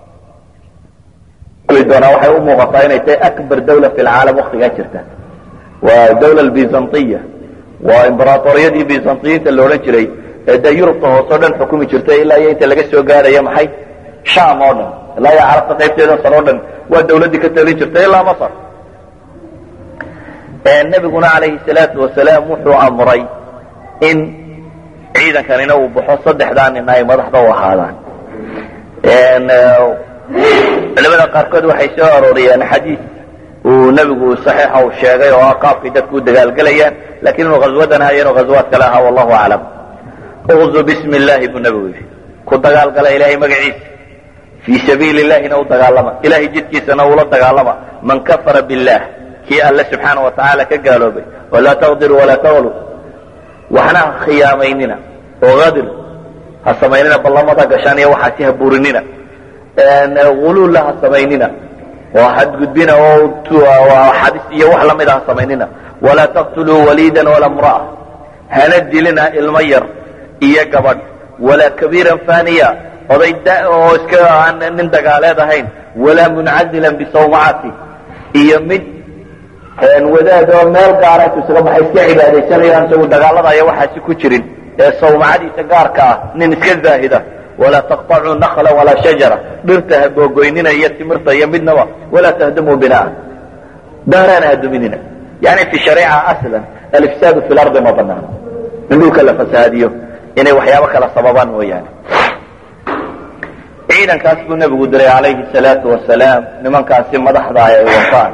doonaa waxay u muuqataa inay tahay akbar dawla fi lcaalam waktigaa jirta waa dawla bizantiya waa imberatoriyadii bizantiyiinta la odhan jiray ee dee yurubta hoose o dhan xukumi jirtay ilaa iyo inta laga soo gaaraya maxay sham oo dhan ilaa iyo carabta qaybteedan sare o dhan waa dawladdii ka talin jirtay ilaa masar nebiguna calayhi salaatu wasalaam wuxuu amray in ciidankanina uu baxo saddexdaa nina ay madaxda u ahaadaan culamada qaarkood waxay soo arooriyeen xadiid uu nebigu saxiixa uu sheegay oo ah qaabkay dadku u dagaalgelayaan lakiin inuu ghaswadan hayo inuu ghaswaad kale ahaa wallahu aclam uqzu bismi illaahi buu nebigu yidhi ku dagaalgala ilaahay magaciisa fii sabiili illahina u dagaalama ilahay jidkiisana ula dagaalama man kafara billah kii alle subxaana wa tacaala ka gaaloobay walaa taqdiru walaa taqlu waxna ha khiyaamaynina oo hadir ha samaynina ballamada gashaan iyo waxaasi ha burinina uluulla ha samaynina oo xadgudbina oo xadis iyo wax lamida ha samaynina walaa taqtuluu waliidan walaa mra'a hana dilina ilmo yar iyo gabadh walaa kabiiran faniya oday da oo iska aan nin dagaaleed ahayn walaa muncazilan bisawmacati iyo mid wadaad oo meel gaara intu isaga baxay iska cibaadaysanayo aan isagu dagaalada iyo waxaasi ku jirin ee sawmacadiisa gaarka ah nin iska zaahida walaa taqطacuu nakla walaa shajara dhirta ha googoynina iyo timirta iyo midnaba walaa tahdumuu binaa daaraana ha duminina yani fi shariica aslan alifsaadu fi lardi ma banaano in dhulka la fasahaadiyo inay waxyaabo kala sababaan mooyaane ciidankaas buu nebigu diray calayhi salaatu wasalaam nimankaasi madaxda ay wataan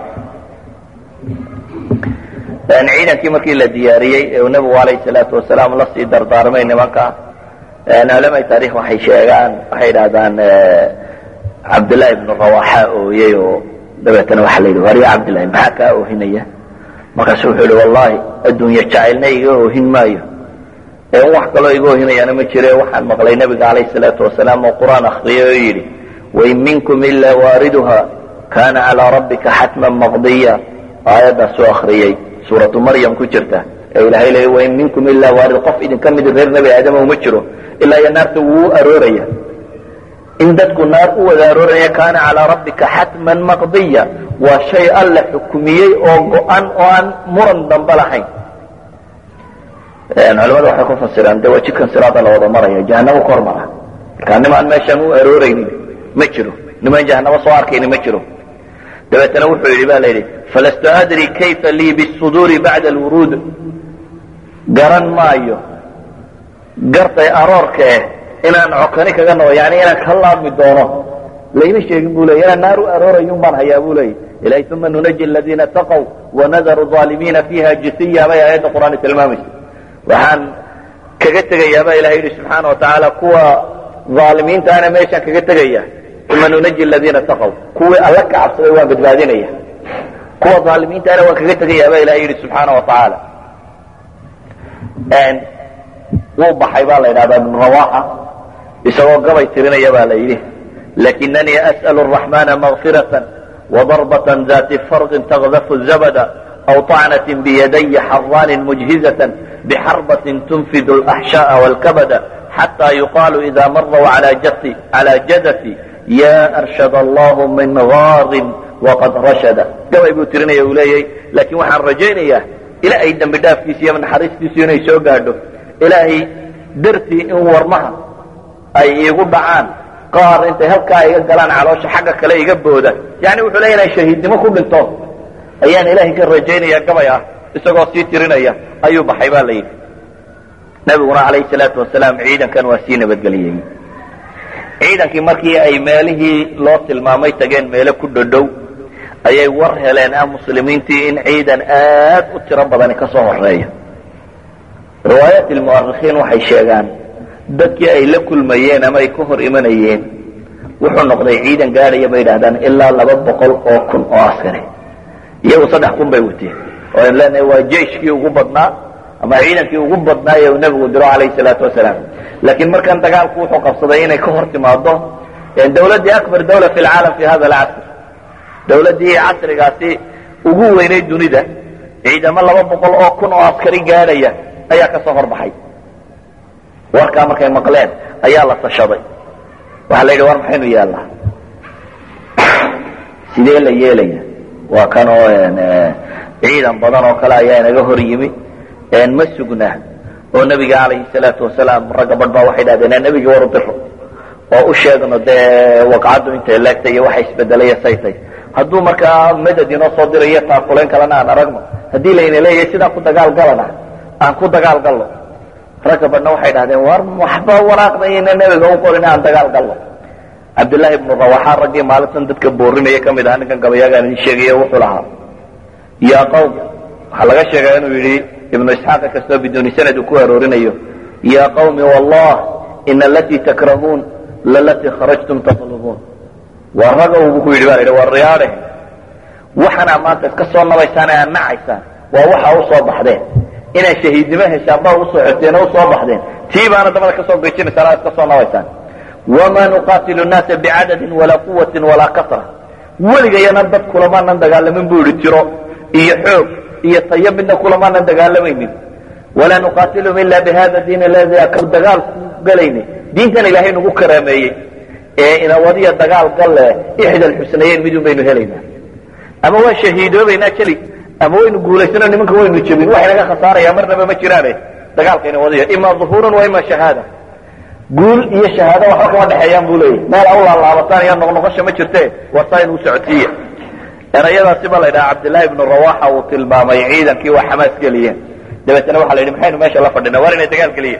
ciidankii markii la diyaariyey ee uu nebigu alayhi salaatu wasalaam la sii dardaarmay nimanka culamai taarikh waxay sheegaan waxay idhahdaan cabdullaahi ibnu rawaxa ooyey oo dabeetana waxaa la yidhi warya cabdillahi maxaa kaa oohinaya markaasu wuxuu yihi wallahi adduunye jacaylna iga oohin maayo ee un wax kaloo iga oohinayaana ma jire waxaan maqlay nebiga calayhi salaatu wasalaam oo qur-aan akriyay oo yidhi wain minkum ilaa waariduha kana calaa rabbika xatman maqdiya aayaddaasuu akriyey suuratu maryam ku jirta ee ilahay leey wain minkum ilaa waarid qof idinka mid reer nebi aadama uma jiro ilaa iyo naarta wuu arooraya in dadku naar u wada arooraya kaana calaa rabbika xatman maqdiya waa shay alla xukumiyey oo go-an oo aan muran dambe lahayn culamada waxay ku fasiraan de waa jidkan siraada la wada maraya jahanamo ka hormara markaa nimaan meeshaan u arooraynin ma jiro nimaan jahanamo soo arkayni ma jiro dabeetana wuxuu yidhi ba la yidhi falastu adri kayfa lii bisuduuri bacda alwuruud garan maayo gartay aroorka eh inaan cokani kaga nabo yani inaan ka laabmi doono layma sheegin bu ley inaan naar u aroorayun baan hayaa bu leeyay ilahay uma nunaji aladiina taqow wanadaru aalimiina fiiha jisiya bay aayadda qur-aan tilmaamaysa waxaan kaga tegayaa baa ilahay yidhi subxaana watacaala kuwa aalimiintaana meeshaan kaga tegaya uma nunaji aladiina taqow kuwii alla ka cabsaday waan badbaadinaya kuwa aalimiintaana waan kaga tegayaa baa ilahay yidhi subxaana watacaala wuu baxay baa la yidhahdaa ibnu rawaxa isagoo gabay tirinaya baa la yidhi lakinanii as'l الرaحmana مغfiraة وضربة ذات فرق تغdف الزبد أو طعنة بيدي حران مجهزة بحربة تنفd الأحشاء والكبد حتى يقال إذا مروا على جدثي يا أرشد الله من غاض وqad رشد gabay buu tirinaya u leeyay lakin waxaan rajaynaya ilaahay dembi dhaafkiisa iyo naxariistiisu inay soo gaadho ilaahay dartii in warmaha ay iigu dhacaan qaar intay halkaa iga galaan caloosha xagga kale iga booda yani wuxuu leya inay shahiidnimo ku dhinto ayaan ilaahay ka rajaynaya gabay ah isagoo sii tirinaya ayuu baxay ba la yidhi nabiguna calayhi salaatu wasalaam ciidankan waa sii nabadgeliyey ciidankii markii ay meelihii loo tilmaamay tageen meelo ku dhodhow ayay war heleen ah muslimiintii in ciidan aad u tiro badani ka soo horeeya riwaayaat lmu'arikhiin waxay sheegaan dadkii ay la kulmayeen ama ay ka hor imanayeen wuxuu noqday ciidan gaadhaya bay yidhahdaan ilaa laba boqol oo kun oo askari iyagu saddex kun bay wateen oo an leenahay waa jeiskii ugu badnaa ama ciidankii ugu badnaaye uu nebigu diro calayhi salaatu wasalaam laakiin markan dagaalku wuxuu qabsaday inay ka hor timaado dawladdii akbar dawla fi lcaalam fi hada alcasr dawladdii casrigaasi ugu weynay dunida ciidamo laba boqol oo kun oo askari gaadhaya ayaa ka soo horbaxay warkaa markay maqleen ayaa la tashaday waxaa la yidhi war maxaynu yeelnaa sidee la yeelaya waa kan oo ciidan badan oo kale ayaa inaga hor yimi ma sugna oo nebiga calayhi salaatu wasalaam ragga badh baa waxay dhahdeen nebigii waru diro oo u sheegno dee waqcaddu intay leegtay iyo waxa isbedelaya saytay hadduu markaa madad inoo soo dirayo taakulayn kalena aan aragno haddii layna leeyahay sidaan ku dagaal galana aan ku dagaal galno ragga badhna waxay dhahdeen war waxba waraaqdayna nebiga u qorin aan dagaal galno cabdullaahi ibnu rawaxa raggii maalintan dadka boorinaya ka mid aha ninkan gabayaagaan idin sheegaya wuxuu lahaa yaa qawm waxaa laga sheegaa inuu yidhi ibnu isxaaqa kastoo biduuni sanad uu ku aroorinayo yaa qawmi wallah ina alatii takrahuun lalatii kharajtum tatlubuun waa ragow buu ku yidhi ba la yidhi waa riyaadhe waxanaa maanta iska soo nabaysaan ee aad nacaysaan waa waxa u soo baxdeen inaad shahiidnimo heshaan baa usoo xogteen oo usoo baxdeen tii baana dabada kasoo gejinaysaan aad ka soo nabaysaan wamaa nuqaatilu nnaasa bicadadin walaa quwatin walaa kasra weligayana dad kulamaanan dagaalamin buu yihi tiro iyo xoog iyo tayo midna kulamaanan dagaalamaynin walaa nuqaatilum ila bihada diin aladi dagaal ku galayni diintan ilaahay nagu karaameeyey ee inawadiya dagaal galle ixda alxusnayeyn midun baynu helaynaa ama waan shahiidoobaynaa keli ama waynu guulaysano nimanka waynu jebin wax inaga khasaaraya marnaba ma jiraane dagaalka inawadiya ima duhuurun wa ima shahaada guul iyo shahaado waxba kama dhexeeyaan buu leeyahy meel aw laalaabataan iyo noqnoqosha ma jirte warsaa inuu socodsiiya erayadaasi ba la ydhaha cabdillaahi ibnu rawaxa uu tilmaamay ciidankii waa xamaas geliyeen dabeetna waxa la yidhi maxaynu meesha la fadhina war inay dagaal geliyen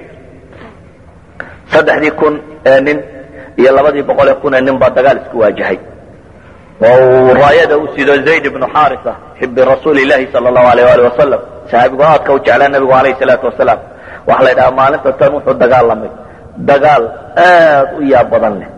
saddexdii kun ee nin iyo labadii boqol ee kun ee nin baa dagaal isku waajahay oo uu raayada u sido zayd ibnu xaarisa xibi rasuuli llahi sala allahu alayh ali wasalam saxaabigu aadka u jeclaa nabigu alayhi salaatu wasalaam waxa la ydhaha maalinta tan wuxuu dagaalamay dagaal aad u yaab badan leh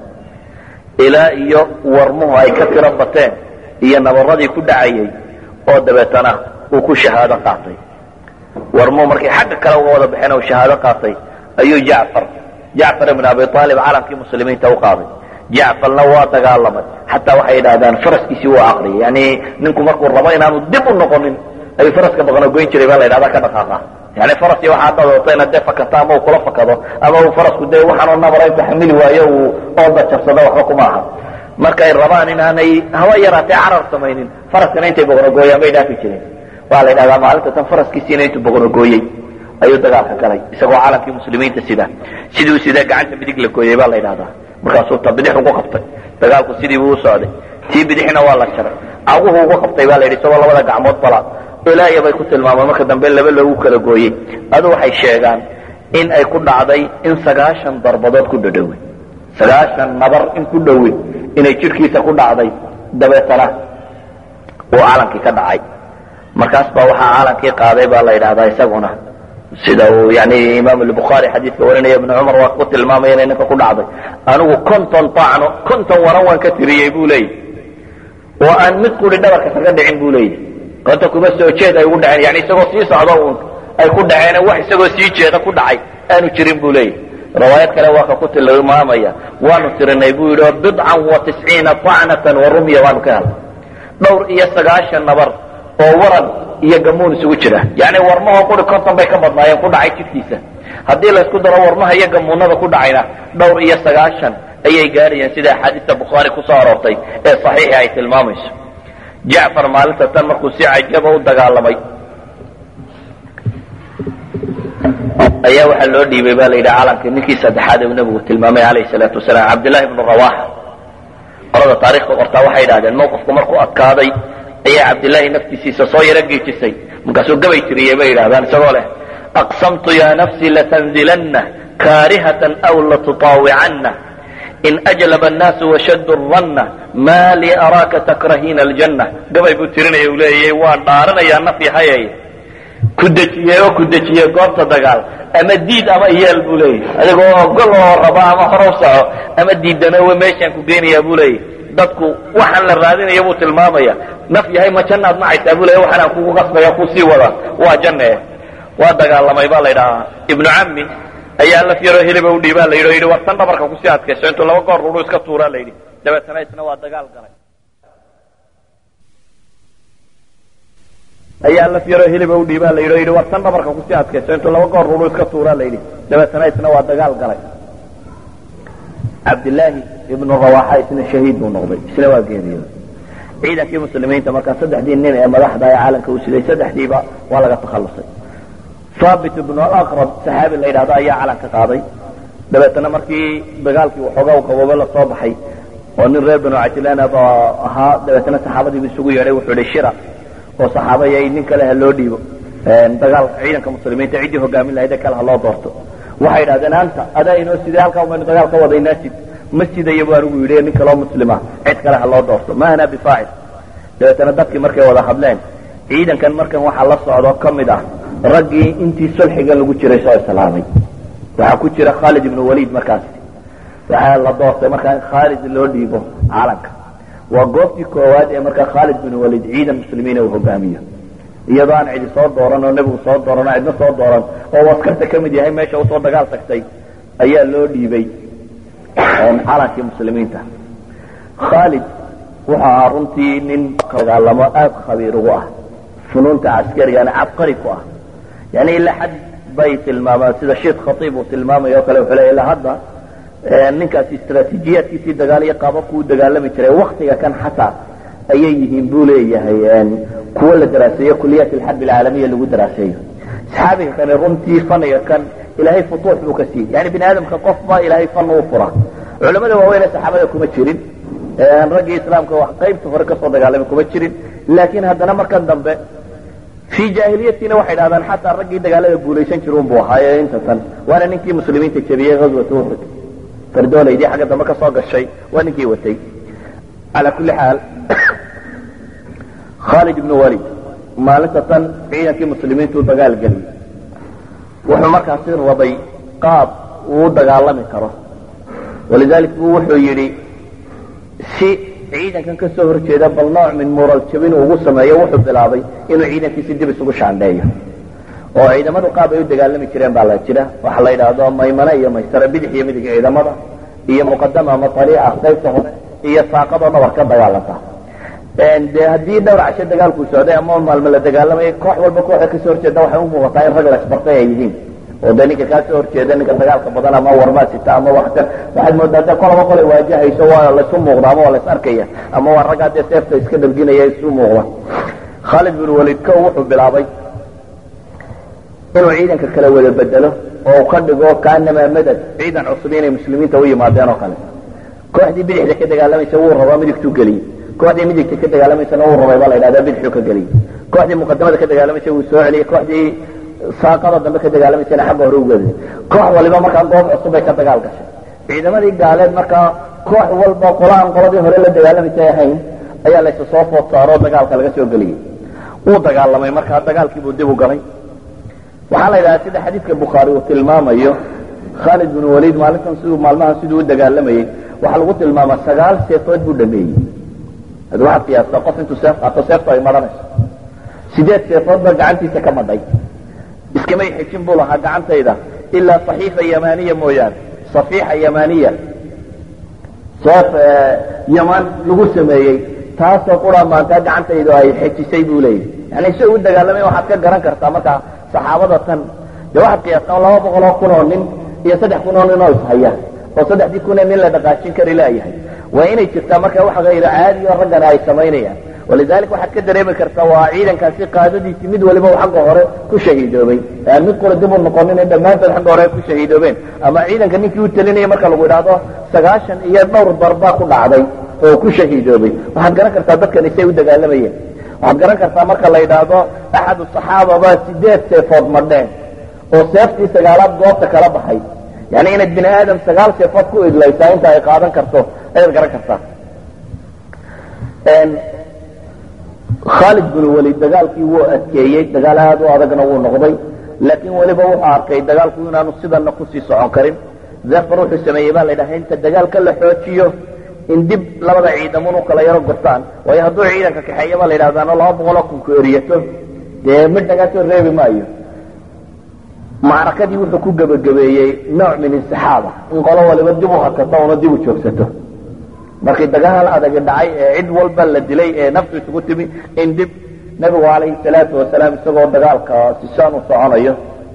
ilaa iyo warmuhu ay ka tiro bateen iyo nabaradii ku dhacayay oo dabeetana uu ku shahaado qaatay warmuhu markay xagga kale uga wada baxeen oo shahaado qaatay ayuu jacfar jacfar ibn abi aalib calankii muslimiinta u qaaday jacfarna waa dagaalamay xataa waxay yidhahdaan faraskiisii waa aqriyay yani ninku markuu rabo inaanu dib u noqonin ayuu faraska baqnogoyn jiray baa la yidhahda ka dhaqaaqa yani faraski waxaa dadooto inaad dee fakato ama uu kula fakado ama uu farasku dee waxaanoo nabara inta xamili waayo uu ooda jabsado waxba kuma aha markay rabaan inaanay hawa yaraatee carar samaynin faraskana intay boqnogooyaan bay dhaafi jireen waa la yidhahdaa maalinta tan faraskiisiina intuu boqnogooyey ayuu dagaalka galay isagoo calankii muslimiinta sida sidii u sidaa gacanta midig la gooyey baa la yidhahdaa markaasuu ta bidix ugu qabtay dagaalku sidii buu u socday tii bidixna waa la jaray caguhu ugu qabtay baa la yidhi isagoo labada gacmood bala ilaaya bay ku tilmaamaan marka dambe laba loogu kala gooyey adu waxay sheegaan in ay ku dhacday in sagaashan darbadood ku dhadhowe sagaashan nabar in ku dhowe inay jidhkiisa ku dhacday dabeetana uu calankii ka dhacay markaas baa waxaa calankii qaaday baa la yidhahdaa isaguna sida uu yani imaam albukhaari xadiidka warinaya ibnu cumar waa ku tilmaamaya inay ninka ku dhacday anigu konton taacno konton waran waan ka tiriyey buu leeyahy oo aan mid quri dhabarka kaga dhicin buu leeyahy konta kuma soo jeed ay ugu dhaceen yani isagoo sii socdo uun ay ku dhaceen wax isagoo sii jeeda ku dhacay aanu jirin buu leeyahy riwaayad kale waa ka ku tilmaamaya waanu tirinay buu yidhi bidcan wa tisciina tacnatan wa rumya waanu ka helay dhowr iyo sagaashan nabar oo waran iyo gamuun isugu jira yani warmahoo quri konton bay ka badnaayeen ku dhacay jidhkiisa haddii laysku daro warmaha iyo gamuunada ku dhacayna dhowr iyo sagaashan ayay gaarayeen sida axaadiista bukhaari kusoo aroortay ee saxiixi ay tilmaamayso jacfar maalinta tan markuu si cajaba u dagaalamay ayaa waxaa loo dhiibay ba la yidhi calankii ninkii saddexaad uu nabigu tilmaamay alayhi salaatu wasalaam cabdillahi ibnu rawaxa qolada taarikhda qortaa waxay idhahdeen mawqifku markuu adkaaday ayaa cabdillaahi naftiisiisa soo yaro geejisay markaasuu gabay tiriyey bay yidhahdaan isagoo leh aqsamtu ya nafsi latanzilanna kaarihatan aw latutaawicanna in ajlaba annaasu washaddu ranna maa lii araaka takrahiina aljanna gabay buu tirinaya uu leeyay waan dhaaranayaa naf yahayay ku dejiyey oo ku dejiyey goobta dagaal ama diid ama iyeel buu leeyahy adigoo ogol oo raba ama hore u soco ama diidanowe meeshaan ku geynayaa buu leeyahy dadku waxaan la raadinaya buu tilmaamaya naf yahay ma jannaad macaysaa buu leeya waxaan aan kugu qasbaya kusii wada waa janne waa dagaalamay baa la ydhahaa ibnu cammi ayaa laf yaroo heliba u dhiibaa la yidhi o yidhi war tan dhabarka kusii adkayso intuu laba goor ruru iska tuuraa la yidhi dabeetana isna waa dagaal galay ayaa laf yaroo heliba u dhiibaa la yidhi o yidhi war tan dhabarka kusii adkayso intuu laba goor ruru iska tuuraa la yidhi dabeetana isna waa dagaal galay cabdillaahi ibnu rawaxa isna shahiid buu noqday isna waa geeriyooday ciidankii muslimiinta markaa saddexdii nin ee madaxda ee caalamka u siday saddexdiiba waa laga takhallusay haabit ibnu alaqrab saxaabi la yidhahdo ayaa calanka qaaday dabeetana markii dagaalkii waxoogaa u qaboobe la soo baxay oo nin reer banu cajlaan ba ahaa dabeetana saxaabadiibu isugu yeedhay wuxuu yihi shira oo saxaabaya nin kale ha loo dhiibo dagaal ciidanka muslimiinta ciddii hogaamin lahayd ee kale ha loo doorto waxay idhahdeen anta adaa inoo sidee halkaa umaynu dagaal ka wadaynaa sid ma sidayo bu anigu yidhi nin kaloo muslima cid kale ha loo doorto ma ana bifaacil dabeetana dadkii markay wada hadleen ciidankan markan waxaa la socdo ka mid ah raggii intii sulxiga lagu jiray soo islaamay waxaa ku jira khaalid ibnu waliid markaas waxaa la doortay markaa in khaalid loo dhiibo calanka waa goobtii koowaad ee markaa khaalid bin waliid ciidan muslimiina uu hogaamiyo iyadoo aan cidi soo dooran oo nebigu soo dooran oo cidna soo dooran oo askarta ka mid yahay meesha usoo dagaal tagtay ayaa loo dhiibay calankii muslimiinta khaalid wuxuu ahaa runtii nin dagaalamo aad khabiir ugu ah funuunta caskarigana cabqari ku ah yani ilaa xad bay tilmaamaan sida sheekh khatiib uu tilmaamayo o kale wuxuu leeya ilaa hadda ninkaasi istraatiijiyaadkiisii dagaal iyo qaababku u dagaalami jiray waktiga kan xataa ayay yihiin buu leeyahay kuwo la daraaseeyo kuliyaat alxarb alcaalamiya lagu daraaseeyo saxaabiga kani runtii faniga kan ilaahay futuux buu ka siiyey yani bini aadamka qofba ilaahay fan uu fura culamada waaweyn ee saxaabada kuma jirin raggii islaamka wax qaybta hore kasoo dagaalamay kuma jirin laakiin haddana markan dambe fii jaahiliyatiina waxay dhahdaan xataa raggii dagaalada guulaysan jir unbuu ahaayo inta tan waana ninkii muslimiinta jebiyey ghazwat uxud fardoolaydii xagga dambe ka soo gashay waa ninkii watay calaa kulli xaal khaalid ibnu walid maalinta tan ciidankii muslimiintu dagaal geliyey wuxuu markaasi rabay qaab uu u dagaalami karo walidalik buu wuxuu yidhi si ciidankan ka soo horjeeda bal nooc min mural jabin ugu sameeyo wuxuu bilaabay inuu ciidankiisi dib isugu shaandheeyo oo ciidamadu qaab ay u dagaalami jireen baa la jira waxa la yidhaahdo maymane iyo maysare bidix iyo midig ciidamada iyo muqadama ama ariica qaybta hore iyo saaqadoo dhabar ka dagaalanta de haddii dhowr casho dagaalkuu socday ama maalmo la dagaalamayay koox walba kooxa kasoo horjeeda waxay umuuqataa in rag laisbartay ay yihiin oo de ninka kaa soo horjeeda ninka dagaalka badan ama warmaasita ama wax ka waxaad moodaa de kolaba kolay waajahayso waa laysu muuqda ama waa lais arkaya ama waa raggaa dee seefta iska dharginaya isu muuqda khaalid bin walid ko wuxuu bilaabay inuu ciidanka kala wada bedelo oo ka dhigo kaanamaa madad ciidan cusub inay muslimiinta u yimaadeen oo kale kooxdii bidixda ka dagaalamaysa wuu rabaa midigtuu geliyey kooxdii midigta ka dagaalamaysana wuu rabay baa la yidhahdaa bidixuu ka geliyey kooxdii muqadamada ka dagaalamaysa wuu soo celiyey kooxdii saaqada dambe ka dagaalamaysana xagga hore ugeeday koox waliba markaa goob cusub bay ka dagaal gashay ciidamadii gaaleed markaa koox walba qola aan qoladii hore la dagaalamaysay ahayn ayaa laysa soo food saaroo dagaalka laga soo geliyey wuu dagaalamay markaa dagaalkiibuu dib u galay waxaa la yidhahdaa sida xadiidka bukhaari uu tilmaamayo khaalid bin waliid maalintan siduu maalmahan siduu u dagaalamayey waxaa lagu tilmaamaa sagaal seefood buu dhameeyey ad waxaad qiyaastaa qof intuu seef qaato seeftu ay madhanayso sideed seefood baa gacantiisa ka madhay iskamay xejin buu lahaa gacantayda ilaa saxiifa yamaniya mooyaane safiixa yamaniya seef yaman lagu sameeyey taasoo qura maantaa gacantaydu ay xejisay buu leeyahy yani si u dagaalamay waxaad ka garan kartaa markaa saxaabada tan dee waxaad qiyaastaa laba boqol oo kun oo nin iyo saddex kun oo nin oo ishaya oo saddexdii kun ee nin la dhaqaajin kari laayahay waa inay jirtaa marka wax hayro caadi oo raggana ay samaynayaan walidalik waxaad ka dareemi kartaa waa ciidankaasi qaadadiisii mid waliba uu xagga hore ku shahiidoobay aan mid qura dib u noqonin in dhammaantood xagga hore ay ku shahiidoobeen ama ciidanka ninkii u talinaya marka lagu idhaahdo sagaashan iyo dhowr darbaa ku dhacday oo ku shahiidoobay waxaad garan kartaa dadkani say u dagaalamayeen waxaad garan kartaa marka la yidhaahdo axad saxaaba baa sideed seefood madheen oo seeftii sagaalaad goobta kala baxay yani inaad bini aadam sagaal seefood ku idlaysaa inta ay qaadan karto ayaad garan kartaa khaalid bin walid dagaalkii wuu adkeeyey dagaal aad u adagna wuu noqday laakiin weliba wuxuu arkay dagaalku inaanu sidana kusii socon karin zefar wuxuu sameeyey baa la yidhaha inta dagaalka la xoojiyo in dib labada ciidamun u kala yaro gortaan waayo hadduu ciidanka kaxeeya baa la yidhahdaano laba boqoloo kunku eriyato dee mid nagaa soo reebi maayo macrakadii wuxuu ku gebagabeeyey nooc min insixaaba in qolo waliba dib u hakato una dib u joogsato markii dagaal adagi dhacay ee cid walba la dilay ee naftu isugu timi in dib nebigu calayhi salaatu wasalaam isagoo dagaalka sisaan u soconayo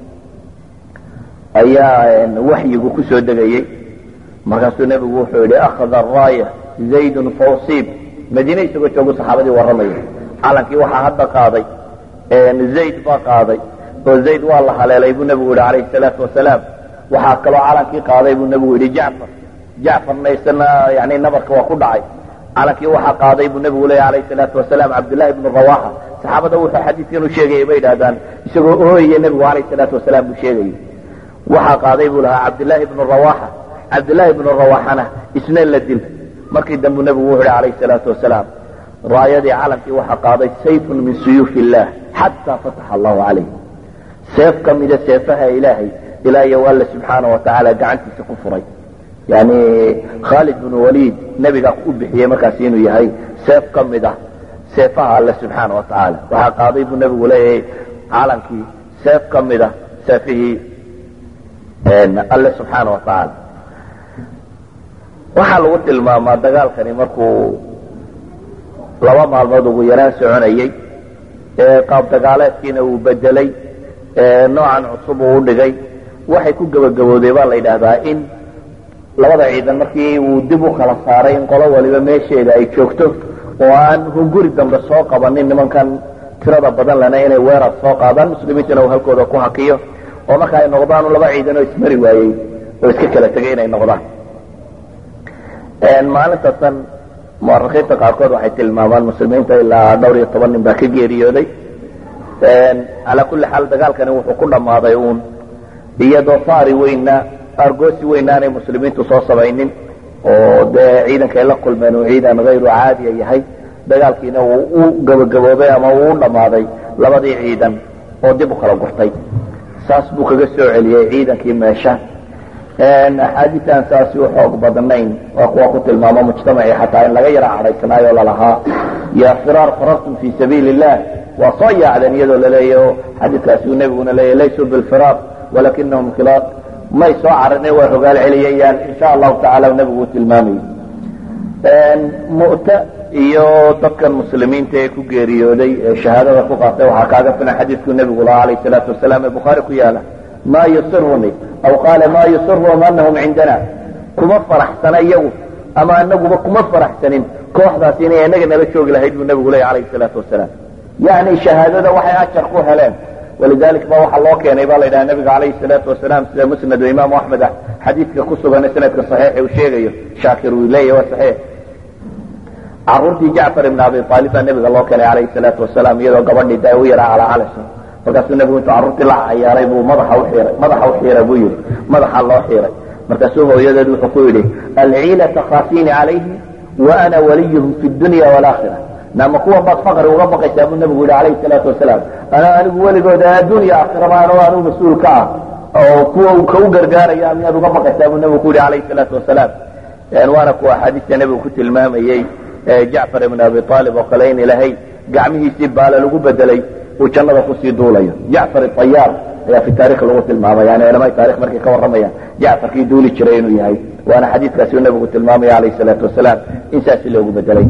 ayaa waxyigu ku soo degayey markaasuu nebigu wuxuu yidhi akhada araaya zaydun fawsiib madiine isagoo joogu saxaabadii warramaya calankii waxaa hadda qaaday zayd baa qaaday oo zayd waa la haleelay buu nebigu yidhi calayhi salaatu wasalaam waxaa kaloo calankii qaaday buu nebigu yidhi jacfar jacfarna isana yani nabarka waa ku dhacay calankii waxaa qaaday buu nebigu leeya alayh salaatu wasalaam cabdullahi bnu rawaxa saxaabada wuxuu xadiidkan u sheegayay bay idhahdaan isagoo ooyaya nebigu alayh salaatu wasalaam buu sheegayay waxaa qaaday buu lahaa cabdillaahi bnu rawaxa cabdillaahi bnu rawaxana isna la dil markii dambu nebigu wuxu hi alayh salaatu wasalaam raayadii calankii waxaa qaaday sayfun min suyuuf illah xataa fataxa allahu calayh seef ka mida seefaha ilaahay ilaa iyo alla subxaana wa tacaala gacantiisa ku furay yani khaalid bnu waliid nebigaa u bixiyey markaas inuu yahay seef ka mid ah seefaha alle subxaana wa tacaala waxaa qaaday buu nebigu leeyahay calankii seef ka mida seefihii alle subxaana wa tacaala waxaa lagu tilmaamaa dagaalkani markuu laba maalmood ugu yaraan soconayey qaab dagaaleedkiina uu bedelay noocan cusub uu udhigay waxay ku gebagabooday baa la yidhaahdaa in labada ciidan markii uu dib u kala saaray in qolo waliba meesheeda ay joogto oo aan hunguri dambe soo qabanin nimankan tirada badan lena inay weerar soo qaadaan muslimiintuna uu halkooda ku hakiyo oo marka ay noqdaan laba ciidan oo ismari waayey oo iska kala tegay inay noqdaan maalinta tan muarikiinta qaarkood waxay tilmaamaan muslimiinta ilaa dhowr iyo toban nin baa ka geeriyooday calaa kulli xaal dagaalkani wuxuu ku dhammaaday uun iyadoo faari weynna argoosi weynna aanay muslimiintu soo samaynin oo dee ciidankay la kulmeen uu ciidan hayru caadiya yahay dagaalkiina uu u gabagaboobay ama uu u dhammaaday labadii ciidan oo dib u kala gurtay saas buu kaga soo celiyey ciidankii meesha axaadiis aan saasi u xoog badnayn waa kuwa ku tilmaamo mujtamacii xataa in laga yara cadhaysnaayo lalahaa ya firaar farartum fi sabiili illah waa soo yaacdeen iyadoo laleeyaho xadiiskaasi uu nebiguna leeyahy laysuu bilfiraar walakinahum khilaaq may soo cararne waa rogaal celiyayaan insha allahu tacala nebigu uu tilmaamayay mu'ta iyo dadkan muslimiinta ee ku geeriyooday ee shahaadada ku qaatay waxaa kaaga filan xadiidkuu nebigu lahaa alayh salaatu wasalaam ee bukhaari ku yaala ma yusiruni aw qaala ma yusiruhum anahum cindana kuma faraxsana iyagu ama anaguba kuma faraxsanin kooxdaasi inay inaga nala joogi lahayd buu nebigu leeya alayh salaatu wasalaam yani shahaadada waxay ajar ku heleen walidalik ba waxaa loo keenay ba la yidhaha nabiga alayhi salaatu wasalaam sida musnad o imaamu axmed xadiidka ku sugan sanadka saxiix uu sheegayo shaakir uu leeyahy waa saxiix caruurtii jacfar ibn abi aalib baa nabiga loo keenay alayhi salaatu wasalaam iyadoo gabadhii da u yaraa calaacalayso markaasuu nebigu intuu carruurtii la cayaaray buu madaxa uxiiray madaxa u xiira buu yihi madaxa loo xiiray markaasuu hooyadeed wuxuu ku yidhi alciila takhaafini calayhi wa ana waliyuhum fi dunya walaakira nama kuwan baad faqri uga baqaysaa buu nebigu yihi alayhi salaatu wasalaam ana anigu weligooda addunya aakhiraba ano anigu mas-uul ka ah oo kuwa ka u gargaaraya miyaad uga baqaysaa buu nebigu ku yihi alayhi salaatu wasalaam waana kuwa axaadiista nebigu ku tilmaamayey jacfar ibn abi aalib oo kale in ilaahay gacmihiisii baala lagu bedelay uu jannada kusii duulayo jacfar ayaar ayaa fi taarikh lagu tilmaamaya yani culama taarikh markay ka warramayaan jacfarkii duuli jiray inuu yahay waana xadiidkaasi uu nebigu tilmaamaya alayh salaatu wasalaam in saasi loogu bedelay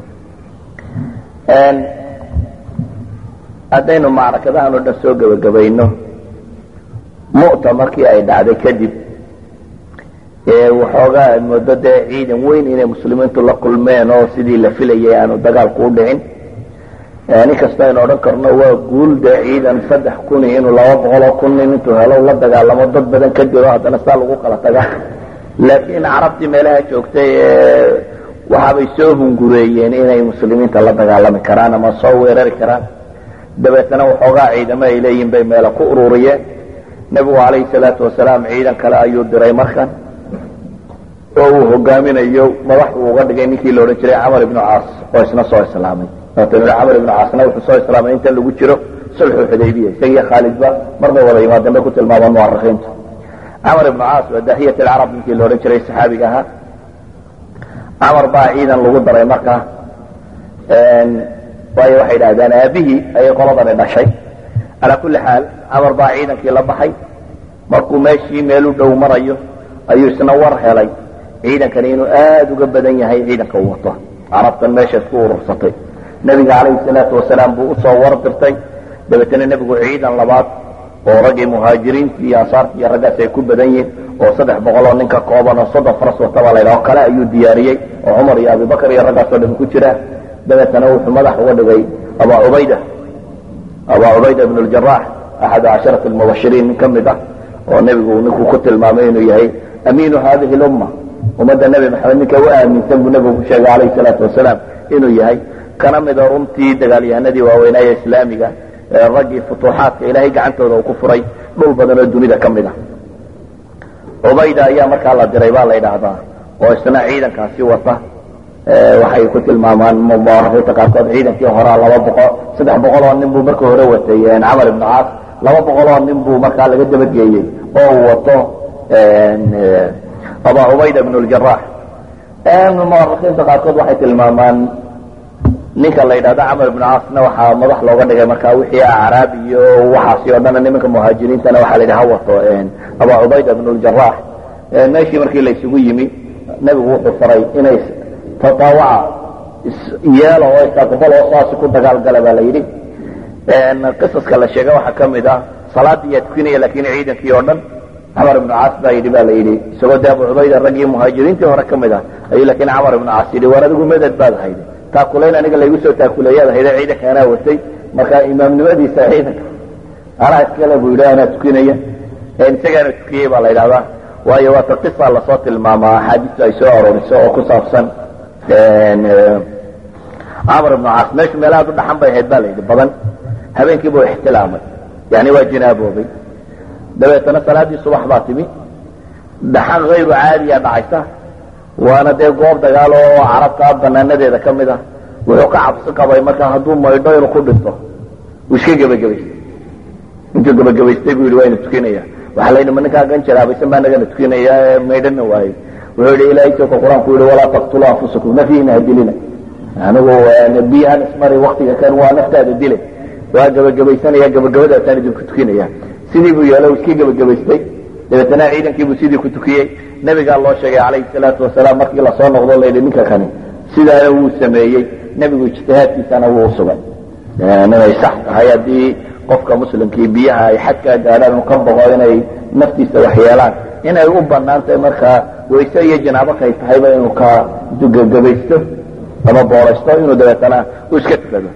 haddaynu macrakadahan oo dhan soo gebagabayno mu'ta markii ay dhacday kadib waxoogaa aad moodo dee ciidan weyn inay muslimiintu la kulmeen oo sidii la filayay aanu dagaalku u dhicin inkasta aynu odhan karno waa guul dee ciidan saddex kuni inuu laba boqoloo kun nin intuu helo la dagaalamo dad badan ka dilo haddana saa lagu kala taga laakiin carabtii meelaha joogtay waxaabay soo hungureeyeen inay muslimiinta la dagaalami karaan ama soo weerari karaan dabeetana waxoogaa ciidamo ay leeyihin bay meela ku ururiyeen nebigu calayhi salaatu wasalaam ciidan kale ayuu diray markan oo uu hogaaminayo madax uu uga dhigay ninkii la odhan jiray camar ibnu caas oo isna soo islaamay camar ibnu caasna wuxuu soo islaamay inta lagu jiro sulxu xudaybiya isagiyo khaalidba marbay wada yimaadeen bay ku tilmaamaan muarikiintu camar ibnu caas waa daahiyat alcarab ninkii la odhan jiray saxaabiga ahaa camar baa ciidan lagu daray markaa waayo waxay idhahdeen aabihii ayay qoladani dhashay calaa kulli xaal camar baa ciidankii la baxay markuu meeshii meel u dhow marayo ayuu isna war helay ciidankani inuu aada uga badan yahay ciidanka uu wato carabtan meesha isku urursatay nebiga calayhi salaatu wasalaam buu usoo war dirtay dabeetana nebigu ciidan labaad oo raggii muhaajiriintii iyo ansaartii iyo raggaas ay ku badan yihiin oo saddex boqol oo ninka kooban oo soddon faras wataba la ydhaho kale ayuu diyaariyey oo cumar iyo abibakar iyo raggaasoo dhan ku jira dabeetana wuxuu madax uga dhigay abaa cubayda abaa cubayda ibn ljarax axadu casharati lmubashiriin nin ka mid ah oo nebigu ninkuu ku tilmaamay inuu yahay amiinu hadihi lumma ummadda nebi maxamed ninka u aaminsan buu nebigu ku sheegay calayhi salaatu wasalaam inuu yahay kana mida runtii dagaalyahanadii waaweynaaye islaamiga ee raggii futuuxaadka ilaahay gacantooda uu ku furay dhul badan oo dunida ka mid ah cubayda ayaa markaa la diray baa la ydhaahdaa oo isna ciidankaasi wata waxay ku tilmaamaan muarikiinta qaarkood ciidankii horaa laba boqol saddex boqol oo nin buu marka hore watay camar ibnu caas laba boqol oo nin buu markaa laga dabageeyey oo uu wato abaa cubayda ibn ljarax muarikiinta qaarkood waxay tilmaamaan ninka la yidhahdo camar ibnu caasna waxaa madax looga dhigay markaa wixii acraab iyo waxaasi oo dhan nimanka muhaajiriintana waxaa la yidhi ha wato abu cubayda bn ljarax meeshii markii la isugu yimi nebigu wuxuu faray inay tataawaca yeelo oo isaqbaloo saasi ku dagaalgala baa la yidhi qisaska la sheega waxaa ka mid ah salaadii yaa tukinaya lakin ciidankii oo dhan camar ibnu caas baa yidhi ba la yidhi isagoo de abu cubayda raggii muhaajiriintii hore ka mid ah ayuu lakin camar ibnu caas yidhi war adigu meded baad hayde taakulayn aniga laygu soo taakuleeyaad hayde ciidanka anaa watay marka imaamnimadiisa ciidanka anaa iskale buu yidhi anaa tukinaya isagaana tukiyey baa la yidhahdaa waayo waata qisa lasoo tilmaamaa axaadiistu ay soo arooriso oo ku saabsan camar ibnu caas meeshu meelahaad u dhaxan bay ahayd ba la yidhi badan habeenkii buu ixtilaamay yani waa jinaaboobay dabeetana salaaddii subax baa timi dhaxan hayru caadiya dhacaysa waana dee goob dagaal oo carabta banaanadeeda ka mid ah wuxuu ka cabsi qabay marka hadduu maydho inuu ku dhinto uu iska gebagabaystay intuu gebagabaystay buu yidhi waa ina tukinaya waxaa la yidhi ma ninkaa gan jaraabaysan baa nagana tukinaya ee maydhana waayey wuxuu yidhi ilaahay tooka qur-aanku yidhi walaa taqtulu anfusakum nafyiina ha dilina anigu biyahan ismari waktiga kan waa naftaada dile waa gebagabaysanaya gebagabadaasaan idinku tukinaya sidii buu yeelo iska gebagabaystay dabeetana ciidankiibuu sidii ku tukiyey nebigaa loo sheegay calayhi salaatu wasalaam markii lasoo noqdo layidhi ninka kani sidaana wuu sameeyey nebigu ijtihaadkiisana wuu usugay inay sax tahay haddii qofka muslimkii biyaha ay xadkaa gaadhaan uu ka boqo inay naftiisa wax yeelaan inay u banaan tahay markaa wayse iyo janaabo kay tahayba inuu ka gebagabaysto ama booraysto inuu dabeetana uu iska tukado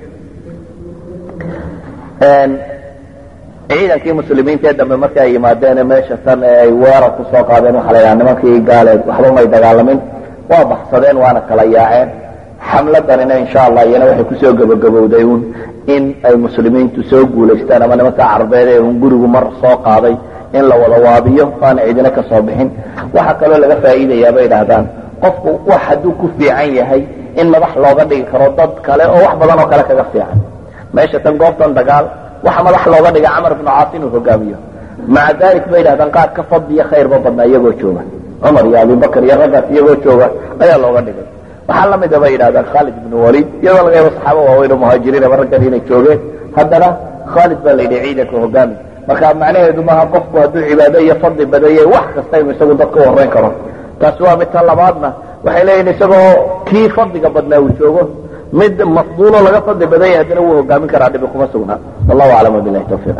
ciidankii muslimiinta ee dambe markii ay yimaadeen meesha tan ee ay weerar ku soo qaadeen waxaa la yidhaha nimankii gaaleed waxba may dagaalamin waa baxsadeen waana kala yaaceen xamladanina insha allah iyana waxay kusoo gebagabowday un in ay muslimiintu soo guulaystaan ama nimanka carbeed ee un gurigu mar soo qaaday in la wada waabiyo aana cidina ka soo bixin waxaa kaloo laga faa'iidayaa bay idhahdaan qofku wax hadduu ku fiican yahay in madax looga dhigi karo dad kale oo wax badan oo kale kaga fiican meesha tan goobtan dagaal waxa madax looga dhiga camar ibnu caas inuu hogaamiyo maca dalik bay yidhahdaan qaar ka fadliya khayrba badnaa iyagoo jooga cumar iyo abubakar iyo raggaas iyagoo jooga ayaa looga dhigay waxaa lamida bay yidhahdaan khaalid ibnu walid iyadoo laga yaabo saxaaba waaweyn oo muhaajiriin ama raggan inay joogeen haddana khaalid baa la yidhi ciidanka hogaami marka macnaheedu maaha qofku hadduu cibaado iyo fadli badayay wax kasta inuu isagu dadka u horeyn karo taasi waa mid ta labaadna waxay leeyihin isagoo kii fadliga badnaa uu joogo mid mafduulo laga fadli badan yahay haddana wuu hogaamin karaa dhibi kuma sugnaa wallahu aclam wabilahi tawfiq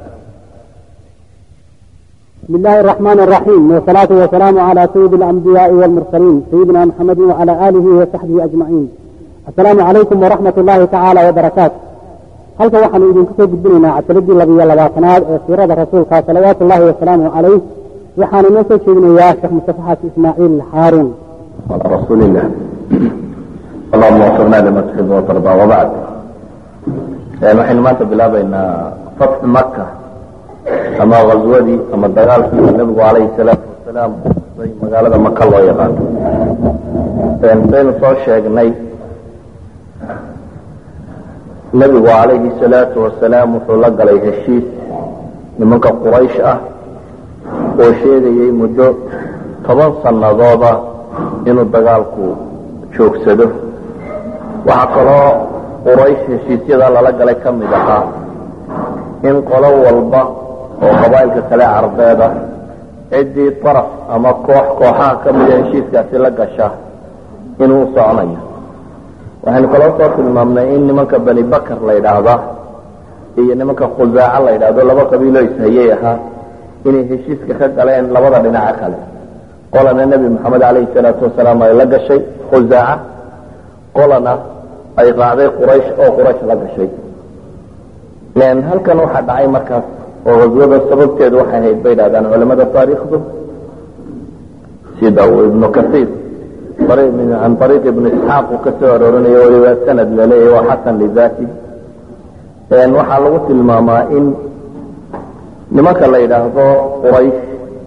بسم الله الرحمن الرحيم والصلاة والسلام على سيد الأنبياء والمرسلين سيدنا محمد وعلى آله وصحبه أجمعين السلام عليكم ورحمة الله تعالى وبركاته halka waxaanu idinku soo gudbinaynaa casaladii labiyo labaatanaad ee siirada rasuulka salawaatu ullahi wasalaamu calayh waxaanu inoo soo jeedinayaa sheekh mustafa xaasi ismaaciil xaaruun على رسول الله اللهم وفقنا لما تحب وترضى وبعد waxaynu maanta bilaabaynaa fatxu maka ama ghaswadii ama dagaalkii nabigu calayhi salaatu wasalaam bay magaalada maka loo yaqaano saynu soo sheegnay nebigu calayhi salaatu wasalaam wuxuu la galay heshiis nimanka quraysh ah oo sheegayay muddo toban sanadooda inuu dagaalku joogsado waxaa kaloo quraysh heshiisyada lala galay ka mid ahaa in qolo walba oo qabaa'ilka kale carbeed ah ciddii daraf ama koox kooxaha ka mida heshiiskaasi la gasha inuu u soconayo waxaynu kaloo soo tilmaamnay in nimanka bani bakar la yidhaahda iyo nimanka khusaaca la yidhaahdo laba qabiiloo ishayay ahaa inay heshiiska ka galeen labada dhinaca kale qolana nebi moxamed calayhi salaatu wasalaam ay la gashay khusaaca qolana ay raacday quraysh oo quraysh la gashay halkan waxaa dhacay markaas oo haswada sababteedu waxay ahayd bay dhahdaan culamada taariikhdu sida uu ibnu kasiir can ariiq ibnu isxaaq uu ka soo aroorinayo waliba sanad laleeyahy waa xasan lidati waxaa lagu tilmaamaa in nimanka la yidhaahdo quraysh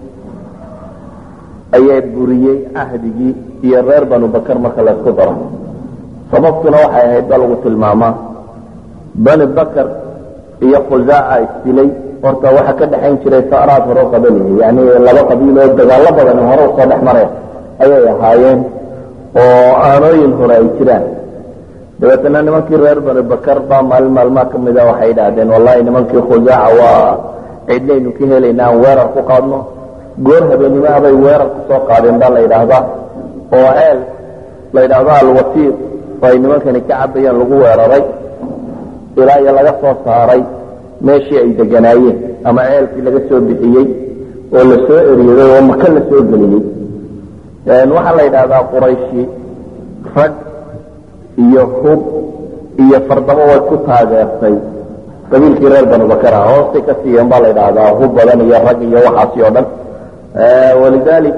ayaa buriyey cahdigii iyo reer banu bakar marka laysku daro sababtuna waxay ahayd ba lagu tilmaamaa bani bakar iyo khusaaca isdilay horta waxaa ka dhexayn jiray saraad hore qabalihi yani laba qabiil oo dagaalo badan hore usoo dhex mareen ayay ahaayeen oo aanooyin hore ay jiraan dabeetana nimankii reer bani bakar baa maalin maalmaa ka mida waxay idhaahdeen wallahi nimankii khusaaca waa cidnaynu ka helayna aan weerar ku qaadno goor habeenimaha bay weerar ku soo qaadeen baa la yidhaahdaa oo ceel la yidhaahdo alwasiir oo ay nimankani ka cabayeen lagu weeraray ilaa iyo laga soo saaray meeshii ay deganaayeen ama ceelkii laga soo bixiyey oo la soo eryaday oo maka la soo geliyey waxaa la yidhaahdaa qurayshi rag iyo hub iyo fardamo way ku taageertay qabiilkii reer banu bakar ah hoostay ka siiyeen baa la yidhaahdaa hub badan iyo rag iyo waxaasi oo dhan walidalik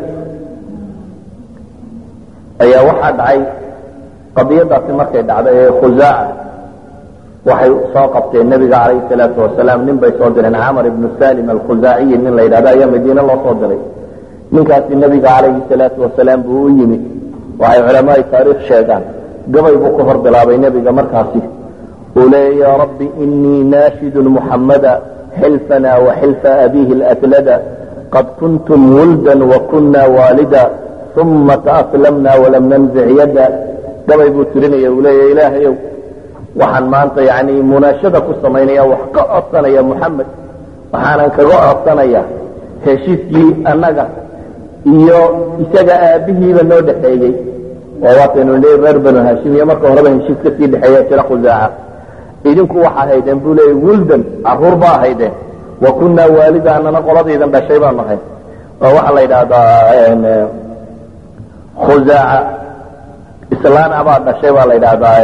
ayaa waxaa dhacay qadiyadaasi markay dhacday ee khusaaca waxay soo qabteen nebiga calayhi salaatu wasalaam nin bay soo direen camar ibnu salim alkhusaaciyi nin la yidhahdo ayaa madiine loo soo diray ninkaasi nebiga calayhi salaatu wasalaam buu u yimi waxay culamaai taariikh sheegaan gabay buu ka hor bilaabay nebiga markaasi uu leeya ya rabbi inii naashidun muxammada xilfana wa xilfa abiihi latlada qad kuntum wuldan wa kuna waalida uma taaslamna walam nanzic yada gabay buu tirinaya uu leeya ilaahayow waxaan maanta yani munaashada ku samaynaya wax ka codsanaya muxamed waxaanan kaga codsanaya heshiiskii annaga iyo isaga aabihiiba noo dhexeeyey oo waataynu leey reer banu hashim iyo marka horeba heshiis ka sii dhexeeya jira khusaaca idinku waxaa haydeen buu leeyay wuldan caruur baa haydeen wa kunaa waalida anana qoladaydan dhashay baanu ahay oo waxaa la yidhaahdaa khusaaca islaana baa dhashay baa la yidhaahdaa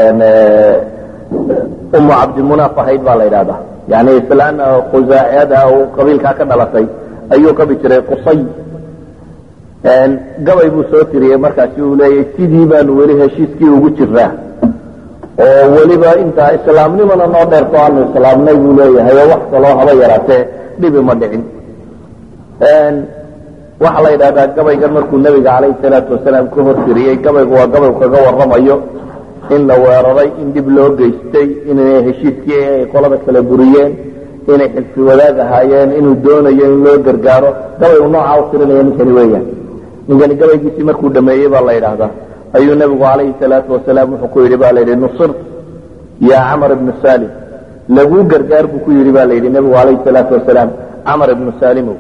umu cabdimunaaf ahayd baa la yidhahdaa yani islaan khusaaciyada qabiilkaa ka dhalatay ayuu qabi jiray qusay gabay buu soo tiriyey markaasi uu leeyahy sidii baanu weli heshiiskii ugu jiraa oo weliba intaa islaamnimana noo dheerto aanu islaamnay buu leeyahay oo wax kaloo haba yaraatee dhibi ma dhicin waxaa la yidhahdaa gabaygan markuu nebiga calayhi salaatu wasalaam ka hor tiriyey gabaygu waa gabay kaga warramayo in la weeraray in dhib loo geystay inay heshiiskii ay qolada kala buriyeen inay xilfi wadaag ahaayeen inuu doonayo in loo gargaaro gabaygu noocaa u tirinaya ninkani weeyaan ninkani gabaygiisii markuu dhameeyey baa la yidhaahdaa ayuu nebigu calayhi salaatu wasalaam wuxuu ku yidhi ba la yidhi nusir yaa camar ibnu salim laguu gargaar buu ku yidhi ba la yidhi nebigu calayhi salaatu wasalaam camar ibnu salimow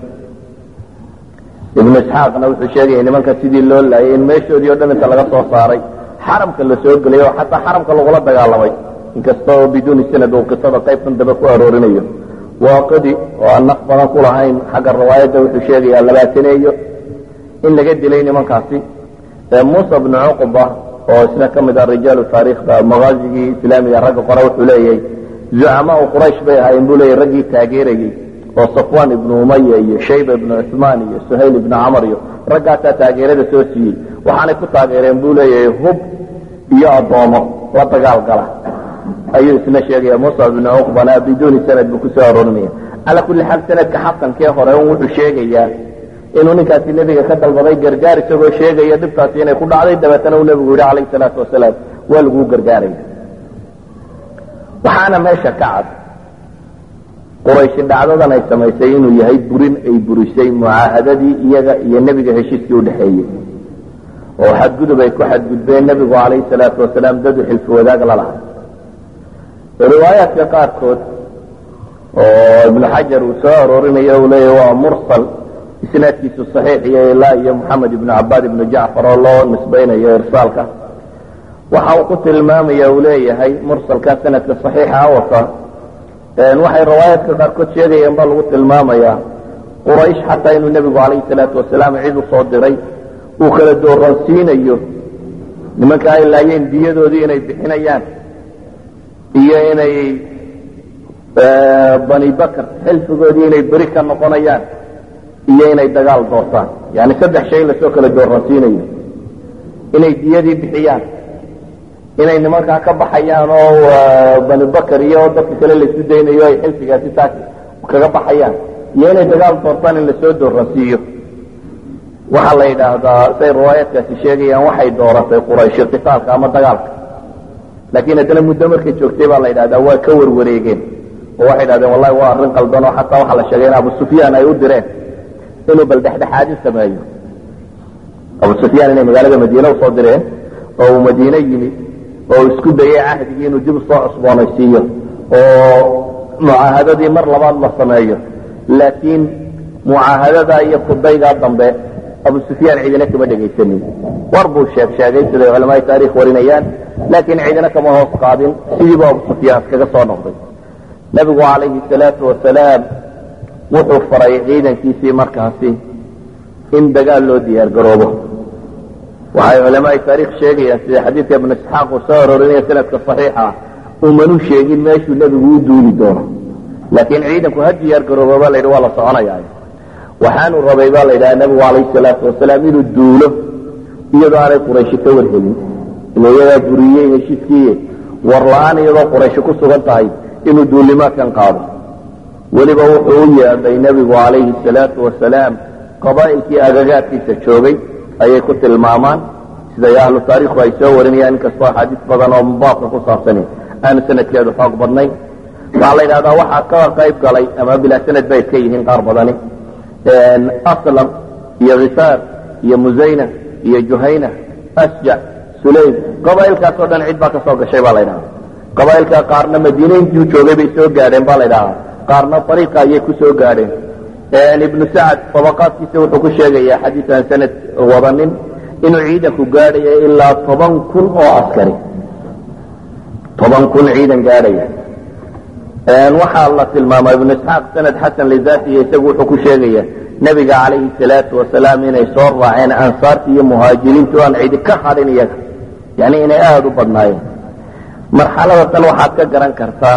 ibnu isxaaqna wuxuu sheegaya nimanka sidii loo laayay in meeshoodii o dhan inta laga soo saaray xaramka la soo gelay oo xataa xaramka lagula dagaalamay inkasta oo biduuni sanad uu qisada qaybtan dambe ku aroorinayo waaqidi oo aan naq badan ku lahayn xagga riwaayadda wuxuu sheegayaa labaataneeyo in laga dilay nimankaasi muusa bnu cuqba oo isna ka mid ah rijaalu taariikhda makaazigii islaamiga ragga qore wuxuu leeyahay zucamaau quraysh bay ahaayeen buu leeyahy raggii taageerayey oo safwan ibnu umaya iyo shayba ibnu cuثmaan iyo suhayl ibnu camar iyo raggaasaa taageerada soo siiyey waxaanay ku taageereen buu leeyahay hub iyo addoomo la dagaal gala ayuu isna sheegaya musa ibnu cuqbana biduuni sanad buu kusoo aroorinaya cala kulli xaal sanadka xasankee hore un wuxuu sheegayaa inuu ninkaasi nebiga ka dalbaday gargaar isagoo sheegaya dhibtaasi inay ku dhacday dabeetana uu nebigu yidhi calayhi salaatu wasalaam waa laguu gargaaraya waxaana meesha ka cad qurayshi dhacdadan ay samaysay inuu yahay burin ay burisay mucaahadadii iyaga iyo nebiga heshiiskii udhexeeyey oo xadgudub ay ku xadgudbeen nebigu calayhi salaatu wasalaam dadu xilfi wadaag la lahay riwaayaadka qaarkood oo ibnu xajar uu soo aroorinayo uu leeyahy waa mursal isnaadkiisu saxiix iyo ilaa iyo moxamed ibnu cabaad ibnu jacfar oo loo nisbaynayo irsaalka waxa uu ku tilmaamaya uu leeyahay mursalka sanadka saxiixa wata waxay riwaayaadka qaarkood sheegayeen baa lagu tilmaamayaa quraysh xataa inuu nebigu calayhi salaatu wasalaam cid u soo diray uu kala dooransiinayo nimanka ay laayeen diyadoodii inay bixinayaan iyo inay bani bakr xilfigoodii inay beri ka noqonayaan iyo inay dagaal doortaan yani saddex shay in lasoo kala dooransiinayo inay diyadii bixiyaan inay nimankaa ka baxayaan oo bani bakr iyo dadka kale laisu daynayo ay xilfigaasi taas kaga baxayaan iyo inay dagaal doortaan in lasoo dooransiiyo waxaa la yidhaahdaa say riwaayaadkaasi sheegayaan waxay dooratay qurayshi qitaalka ama dagaalka laakiin haddana muddo markay joogtay baa la yidhahdaa waa ka warwareegeen oo waxay idhahdeen wallahi waa arrin qaldan oo xataa waxaa la sheegay in abu sufyaan ay u direen inuu bal dhexdhexaadin sameeyo abu sufyaan inay magaalada madiine usoo direen oo uu madiine yimi oo isku dayay cahdigii inuu dib usoo cusboonaysiiyo oo mucaahadadii mar labaad la sameeyo laakiin mucaahadada iyo kudaygaa dambe abu sufyaan ciidina kama dhegaysanin war buu sheeg sheegay siday culamaai taarikh warinayaan laakiin ciidina kama hoos qaadin sidiibu abu sufyaan iskaga soo noqday nebigu calayhi salaatu wasalaam wuxuu faray ciidankiisii markaasi in dagaal loo diyaar garoobo waxay culamaai taarikh sheegayaan sida xadiidka ibnu isxaaq uu soo arorinaya sanadka saxiixa umanu sheegin meeshuu nebigu u duuli doono laakiin ciidanku ha diyaar garoobo baa layidhi waa la soconayaa waxaanu rabay baa la yidhaha nebigu calayhi salaatu wasalaam inuu duulo iyadoo aanay qurayshi ka warhelin ila iyadaa buriyey heshiiskii war la-aan iyadoo qurayshi ku sugan tahay inuu duulimaadkan qaado weliba wuxuu u yeedhay nebigu calayhi salaatu wasalaam qabaa'ilkii agagaadkiisa joogay ayay ku tilmaamaan siday ahlu taariikhu ay soo warinayaan inkastoo axaadiis badan oo baabka ku saabsani aanu sanadkeedu xoog badnayn waxaa la yidhahdaa waxaa ka qayb galay ama bilaa sanad bay iska yihiin qaar badani aslam iyo khisaar iyo musayna iyo juhayna asjac sulaym qabaa'ilkaasoo dhan cid baa ka soo gashay baa la ydhahaa qabaa'ilka qaarna madiine intuu joogay bay soo gaadheen baa la ydhahaa qaarna ariiqa ayay ku soo gaadheen ibnu sacad tabaqaadkiisa wuxuu ku sheegayaa xadiis aan sanad wadanin inuu ciidanku gaadhaya ilaa toban kun oo askari toban kun ciidan gaadhaya waxaa la tilmaama ibnu isxaaq sanad xasan lizaatiya isagu wuxuu ku sheegaya nebiga calayhi salaatu wasalaam inay soo raaceen ansaartii iyo muhaajiriintu aan cidi ka hadhin iyaga yani inay aada u badnaayeen marxalada tan waxaad ka garan kartaa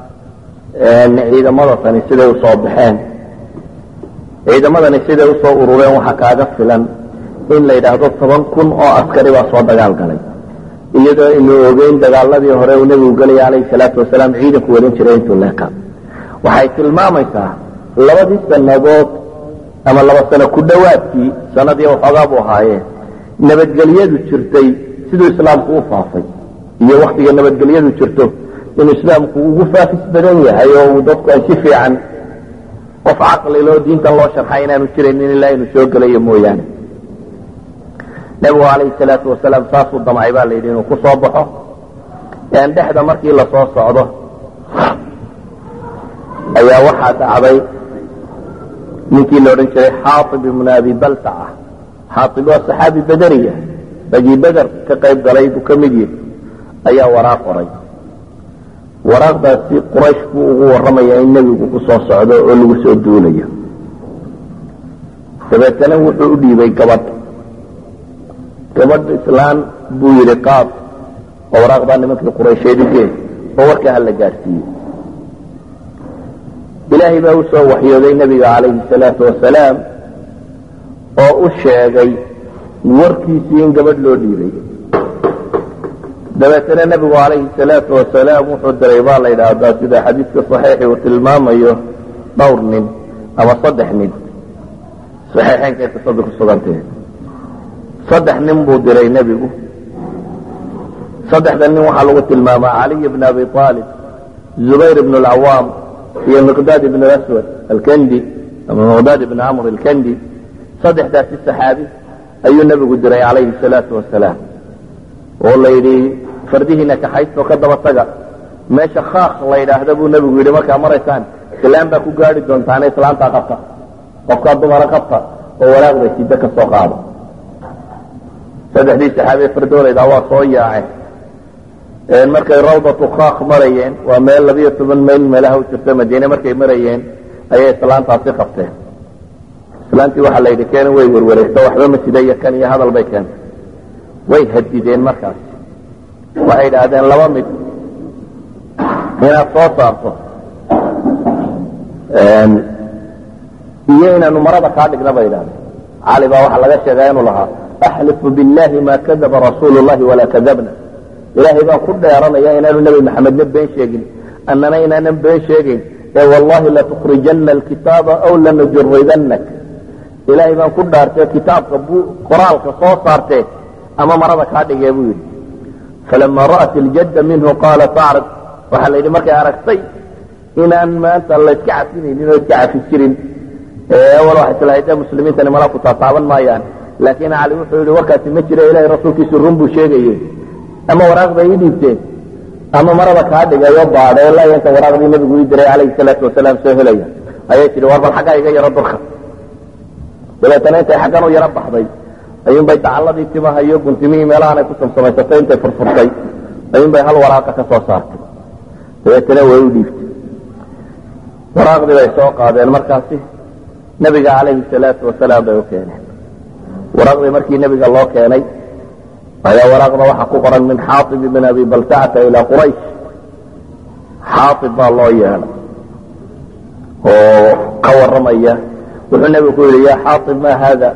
ciidamada tani siday usoo baxeen ciidamadani siday usoo urureen waxaa kaaga filan in la yidhaahdo toban kun oo askari baa soo dagaal galay iyadoo aynu ogeyn dagaaladii hore uu nebigu gelaya calayhi salaatu wasalaam ciidanku wadan jiray intuu leeka waxay tilmaamaysaa labadii sannadood ama laba sano ku dhowaadkii sanadii waxoogaa buu ahaayeen nabadgelyadu jirtay siduu islaamku u faafay iyo waktiga nabadgelyadu jirto inuu islaamku ugu faafis badan yahay oo uu dadku ay si fiican qof caqliloo diintan loo sharxay inaanu jiraynin ilaa inuu soo gelayo mooyaane nebigu calayhi salaatu wasalaam saasuu damcay baa layidhi inuu ku soo baxo dhexda markii lasoo socdo ayaa waxaa dhacday ninkii la odhan jiray xaaib ibnu abi baltaca xaaib waa saxaabi baderiya ragii beder ka qayb galay buu ka mid yihi ayaa waraaq qoray waraaqdaasi quraysh buu ugu warramaya in nebigu ku soo socdo oo lagu soo duulayo dabeetana wuxuu u dhiibay gabadh gabadh islaan buu yidhi qaad oo waraaqdaa nimankii quraysheed u gee oo warkaa hala gaadhsiiyey ilaahay baa u soo waxyooday nebiga calayhi salaatu wasalaam oo u sheegay warkiisii in gabadh loo dhiibay dabeetana nebigu calayhi salaatu wasalaam wuxuu diray baa la yidhaahdaa sida xadiidka saxiixi uu tilmaamayo dhowr nin ama saddex nin saxiixeynka qisadu ku sugantee saddex nin buu diray nebigu saddexda nin waxaa lagu tilmaamaa caliy bn abi aalib zubayr ibn alcawaam iyo miqdaad ibn aswad alkendi ama miqdaad ibn camr alkendi saddexdaasi saxaabi ayuu nebigu diray calayhi salaatu wasalaam oo la yidhi fardihiina kaxaysto ka daba taga meesha khaaq la yidhaahda buu nebigu yidhi markaa maraysaan islaan baa ku gaari doontaane islaantaa qabta qofkaa dumara qabta oo walaaqda sida ka soo qaada saddexdii saxaabiye fardoolaydaa waa soo yaaceen markay rawdatu khaaq marayeen waa meel labiyo toban mayl meelaha u jirta madiine markay marayeen ayay islaantaasi qabteen islaantii waxaa la yidhi keena way werwareegto waxba ma sida iyo kan iyo hadal bay keentay way hadideen markaas waxay idhaahdeen laba mid inaad soo saarto iyo inaanu marada kaa dhigna bay idhahdeen cali baa waxaa laga sheegaa inuu lahaa axlifu biاllahi ma kadaba rasuulu llahi walaa kadabna ilaahay baan ku dheeranaya inaanu nebi maxamedna been sheegin annana inaanan been sheegayn ee wallahi latukrijana alkitaaba aw lanujuridanak ilaahay baan ku dhaartee kitaabka qoraalka soo saartee ama marada kaa dhigee buu yidhi falama ra'at iljadda minhu qaala acrid waxaa la yidhi markay aragtay inaan maanta layska cafinaynin oo iska cafi jirin awal waxay tilahayd ee muslimiintani mala ku taataaban maayaan laakiin cali wuxuu yidhi warkaasi ma jira ilahay rasuulkiisu run buu sheegaye ama waraaqda ii dhiibteen ama marada kaa dhigayo baadhe la inta waraaqdii nabigu ii diray calayhi salaatu wasalaam soo helaya ayay tihi war bal xaggaa iga yaro durka dabeetana intay xaggan u yaro baxday ayuunbay dacalladii timaha iyo guntimihii meelahan ay ku samsamaysatay intay furfurtay ayuunbay hal waraaqa ka soo saartay dabeetana way u dhiibtay waraaqdii bay soo qaadeen markaasi nebiga calayhi salaatu wasalaam bay u keeneen waraaqdii markii nebiga loo keenay ayaa waraaqda waxaa ku qoran min xaaib ibn abi baltacata ilaa quraysh xaaib baa loo yeelay oo ka warramaya wuxuu nebigu ku yidhi yaa xaaib ma haada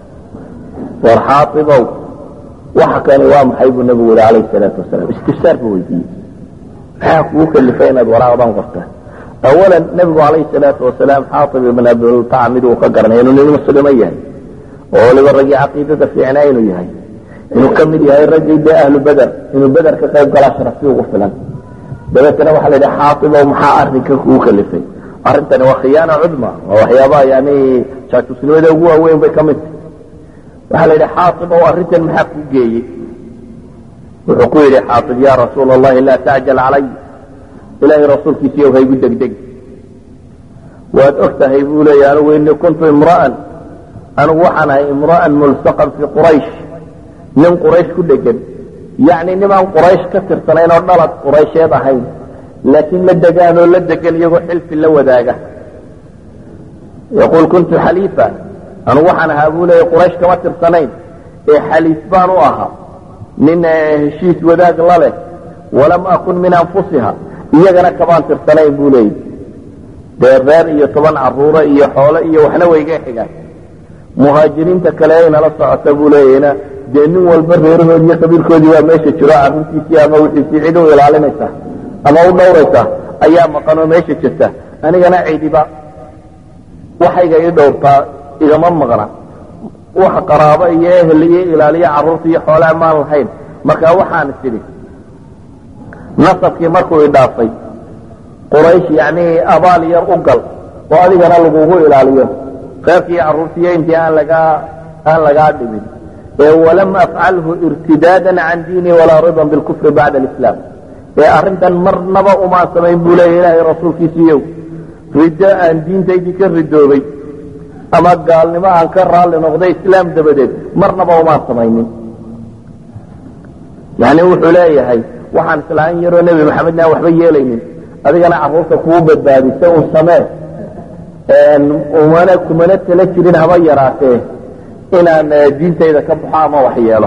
war xaaibow waxa kani waa maxay buu nebigu yihi calayhi salaatu wasalaam istifsaar buu weydiiyey maxaa kugu kalifay inaad waraaqdan qortaan awalan nebigu calayhi salaatu wasalaam xaaib ibn abi baltaca mid uu ka garanay inuu nin muslimo yahay oo waliba raggii caqiidada fiicnaa inuu yahay inuu ka mid yahay raggii dee ahlu beder inuu beder ka qayb galaa sharafti ugu filan dabeetana waxaa la yidhi xaaibow maxaa arrinka kugu kalifay arrintani waa khiyaana cudma waa waxyaabaha yani jaajuusnimada ugu waaweyn bay ka mid tahay waxaa la yidhi xaaibow arrintan maxaa kuu geeyey wuxuu ku yidhi xaaib ya rasuula allahi laa tacjal calay ilaahay rasuulkiisiiyow haygu degdeg waad og tahay buu leeya anigu inii kuntu imra'an anigu waxaan ahay imra'an mulsaqan fii quraysh nin quraysh ku dhegan yacni nimaan quraysh ka tirsanayn oo dhalad quraysheed ahayn laakiin la degaan oo la degan iyagoo xilfi la wadaaga yaquul kuntu xaliifa anigu waxaan ahaa buu leeya quraysh kama tirsanayn ee xaliif baan u ahaa nin heshiis wadaag la leh walam akun min anfusiha iyagana kamaan tirsanayn buu leeya dee reer iyo toban caruure iyo xoole iyo waxna wayga xigaan muhaajiriinta kale aynala socota buu leeyahna dee nin walba reerahoodi iyo qabiilkoodii waa meesha jiro carruurtiisii ama wixiisii cid u ilaalinaysa ama u dhowraysa ayaa maqan oo meesha jirta anigana cidiba waxayga ii dhowrtaa igama maqna wax qaraabo iyo ehel iyo ilaaliyo carruurta iyo xoolaa maan lahayn marka waxaan is idhi nasabkii markuu idhaafay quraysh yacni abaal yar u gal oo adigana lagugu ilaaliyo reerkii carruurtiiyo intii aan lagaa aan lagaa dhimin ee walam afcalhu irtidaadan can diini walaa ridan bilkufri bacda alislaam ee arrintan marnaba umaan samayn buu leeya ilaahay rasuulkiisiiyow riddo aan diintaydii ka ridoobay ama gaalnimo aan ka raalli noqday islaam dabadeed marnaba umaan samaynin yani wuxuu leeyahay waxaan islaan yaroo nebi maxamedna aan waxba yeelaynin adigana carruurta kuu badbaadisa un samee umana kumana tala jirin haba yaraatee inaan diintayda ka baxo ama wax yeelo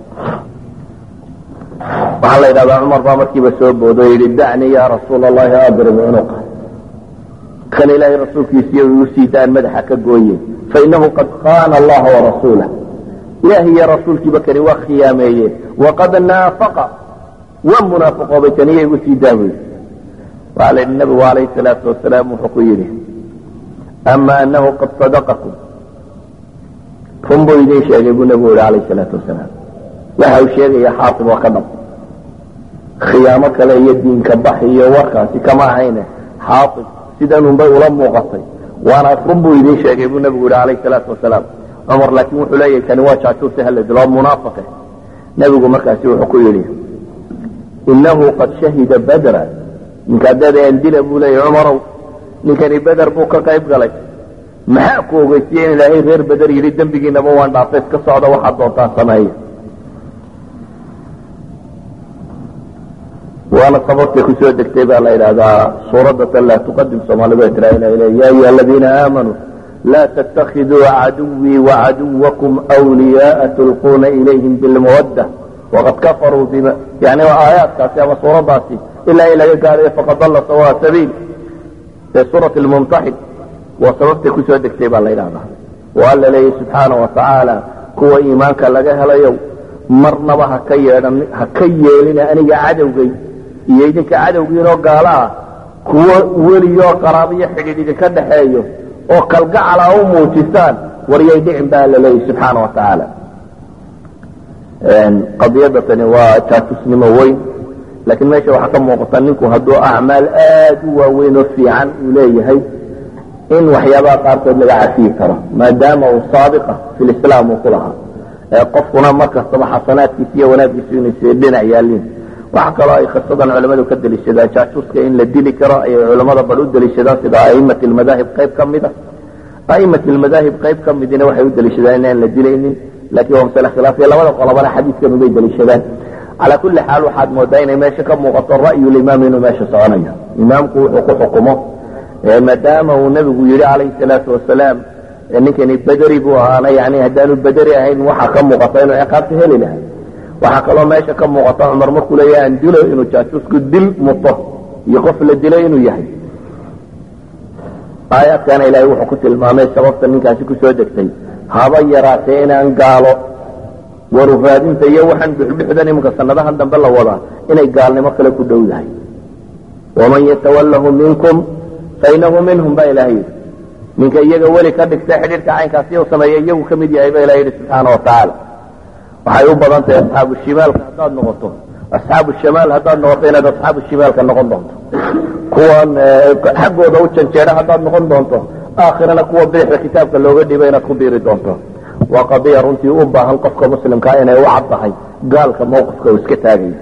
waxaa la yidhahdaa cumar baa markiiba soo boodo o yidhi dacnii ya rasuul allahi adrib cunuqa kan ilaahay rasuulkiisiiyo igu sii daan madaxa ka gooye fainahu qad khaana allaha warasuulah ilaahi iyo rasuulkiiba kani waa khiyaameeye waqad naafaqa waa munaafiqoobay kaniya igu sii daa buyi waxaa la yidhi nabigu calayhi salaatu wasalaam wuxuu ku yidhi ama anahu qad sadaqakum run buu idiin sheegay buu nebigu yihi calayhi salaatu wasalaam waxa uu sheegaya xaasib waa ka dhab khiyaamo kale iyo diinka bax iyo warkaasi kama ahayne xaasib sidanunbay ula muuqatay waana run buu idiin sheegay buu nebigu yihi calayhi salaatu wasalaam cumar laakiin wuxuu leeyahay kani waa jaajuusi hala dilo oo munaafiqe nebigu markaasi wuxuu ku yidhi inahu qad shahida badra ninkaa dadeen dila buu leeyahy cumarow ninkani beder buu ka qayb galay maxaa ku ogeysiye in ilaahay reer beder yidhi dembigiinaba waan dhaafay iska socda waxaad doontaan sameeya waana sababtay kusoo degtay baa la yidhahdaa suuradatan laa tuqadim soomaalidu ay tiraa ila ya ayuha aladiina aamanuu laa ttakiduu caduwii wacaduwakum wliyaaa tulquuna ilayhim bilmawadda waqad kafaruu bima yani aayaadkaasi ama suuradaasi ilaa in laga gaarayo faqad dalla sawaa sabiil ee suurat lmumtaxin waa sababtay kusoo degtay baa la yidhahdaa oo alla leeyahy subxaana wa tacaala kuwa iimaanka laga helayow marnaba haka yeedhan ha ka yeelina aniga cadowgay iyo idinka cadowgiinoo gaalo ah kuwo weliyoo qaraabiyo xidhiidh idinka dhaxeeyo oo kalgacala u muujisaan waryay dhicin baa la leeyahy subxaana wa tacaala qadiyadda tani waa jaatusnimo weyn laakiin meesha waxaa ka muuqata ninku hadduu acmaal aad u waaweyn oo fiican uu leeyahay in waxyaabaha qaarkood laga cafiyi karo maadaama uu saabiqa fi lislaam uu ku lahaa qofkuna mar kastaba xasanaadkiisa iyo wanaaggiisu inay dhinac yaaliin waxa kaloo ay khisadan culamadu ka deliishadaan jaajuuska in la dili karo ayay culamada bal u deliishadaan sida a'imat almadaahib qayb ka mida a'imat almadaahib qayb ka midina waxay u deliishadaan inaan la dilaynin laakiin waa masale khilaafiya labada qolobana xadiidkan ubay deliishadaan calaa kulli xaal waxaad moodaa inay meesha ka muuqato ra'yulimaam inuu meesha soconayo imaamku wuxuu ku xukumo maadaama uu nebigu yidhi calayhi salaatu wasalaam ninkani bederi buu ahaana yani haddaanu bederi ahayn waxaa ka muuqata inuu ciqaabta heli lahay waxaa kaloo meesha ka muuqata cumar markuu leeyahay aan dilo inuu jaasuusku dil muto iyo qof la dilo inuu yahay aayaadkana ilaahay wuxuu ku tilmaamay sababta ninkaasi kusoo degtay haba yaraatee inaan gaalo warufaadinta iyo waxaan dhuxdhuxdan iminka sanadahan dambe la wadaa inay gaalnimo kale ku dhow yahay waman yatawallahu minkum fainahu minhum baa ilahay yidhi ninka iyaga weli ka dhigta xidhiirka caynkaasi u sameeya iyagu ka mid yahay ba ilaha yidhi subxaana watacaala waxay u badan tahay asxaabu shimaalka haddaad noqoto asxaabu shamaal haddaad noqoto inaad asxaabu shimaalka noqon doonto kuwan xaggooda u janjeedha haddaad noqon doonto aakhirana kuwa bidixda kitaabka looga dhiiba inaad ku biiri doonto waa qadiya runtii u baahan qofka muslimkaa inay u caddahay gaalka mawqifka uu iska taagaya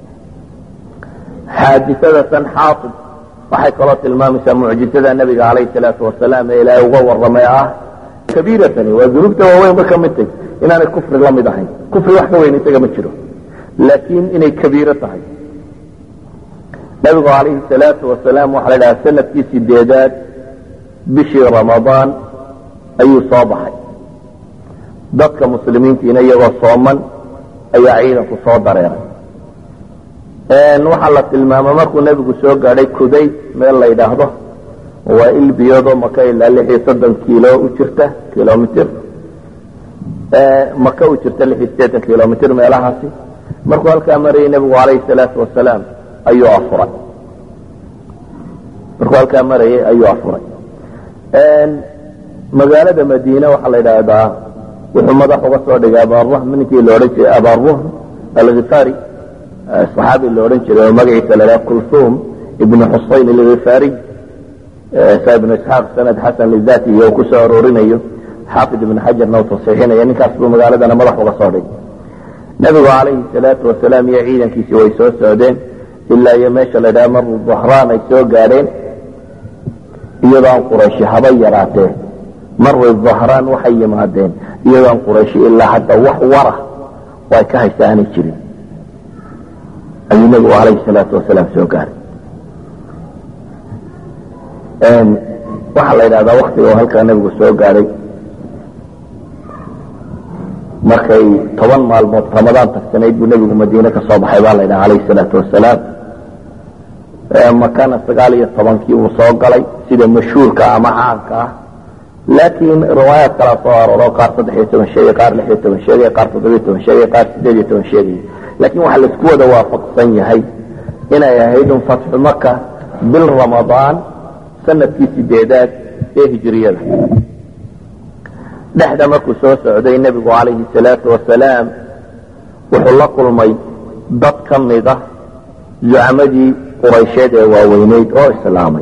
xaadisada xaatib waxay kaloo tilmaamaysaa mucjizada nabiga calayhi salaatu wasalaam ee ilaahay uga warramay ah kabiiratani waa dunuubta waaweyn ba ka mid tahy inaanay kufri la mid ahayn kufri wax ka weyn isaga ma jiro laakiin inay kabiiro tahay nabigu calayhi salaatu wasalaam waxaa la dhahaa sanadkii sideedaad bishii ramadaan ayuu soo baxay dadka muslimiintiina iyagoo sooman ayaa ciidanku soo dareeray waxaa la tilmaama markuu nebigu soo gaadhay kuday meel la yidhaahdo waa il biyoodoo maka ilaa lix iyo soddon kiilo u jirta kilomitr maka u jirta lix iyo sideetan kilomitr meelahaasi markuu halkaa marayay nebigu calayhi salaatu wasalaam ayuu afuray markuu halkaa marayay ayuu afuray magaalada madiine waxaa la yidhaahdaa wuxuu madax uga soo dhigay abaruhm ninkii la odhan jiray abaruhm alghifari saxaabi la odhan jiray oo magaciisa la dhaha kulthum ibnu xusayn alghifariy sa ibnu isxaaq sanad xasan lidati iyo ku soo aroorinayo xaafid ibnu xajarna uu tasiixinaya ninkaas buu magaaladana madax uga soo dhigay nebigu calayhi salaatu wasalaam iyo ciidankiisii way soo socdeen ilaa iyo meesha la dhaha maru dahraan ay soo gaadheen iyadoon qurayshi haba yaraatee maru dahraan waxay yimaadeen iyadoon qurayshi ilaa hadda wax wara oo ay ka haysa aanay jirin ayuu nebigu calayhi salaatu wasalaam soo gaaray waxaa la yidhahdaa waktiga oo halkaa nebigu soo gaadhay markay toban maalmood ramadaan tagsanayd buu nebigu madiine ka soo baxay baa la yidhaha calayhi salaatu wasalaam makana sagaal iyo tobankii uu soo galay sida mashhuurka ama caanka ah laakiin riwaayaad kalaa soo arooro qaar saddex iyo toban sheegay qaar lix iyo toban sheegay qaar toddobiyo toban sheegay qaar sideed iyo toban sheegay laakiin waxaa laisku wada waafaqsan yahay inay ahayd un fatxu maka bil ramadaan sanadkii sideedaad ee hijiriyada dhexda markuu soo socday nebigu calayhi salaatu wasalaam wuxuu la kulmay dad ka mid ah zucamadii quraysheed ee waaweyneyd oo islaamay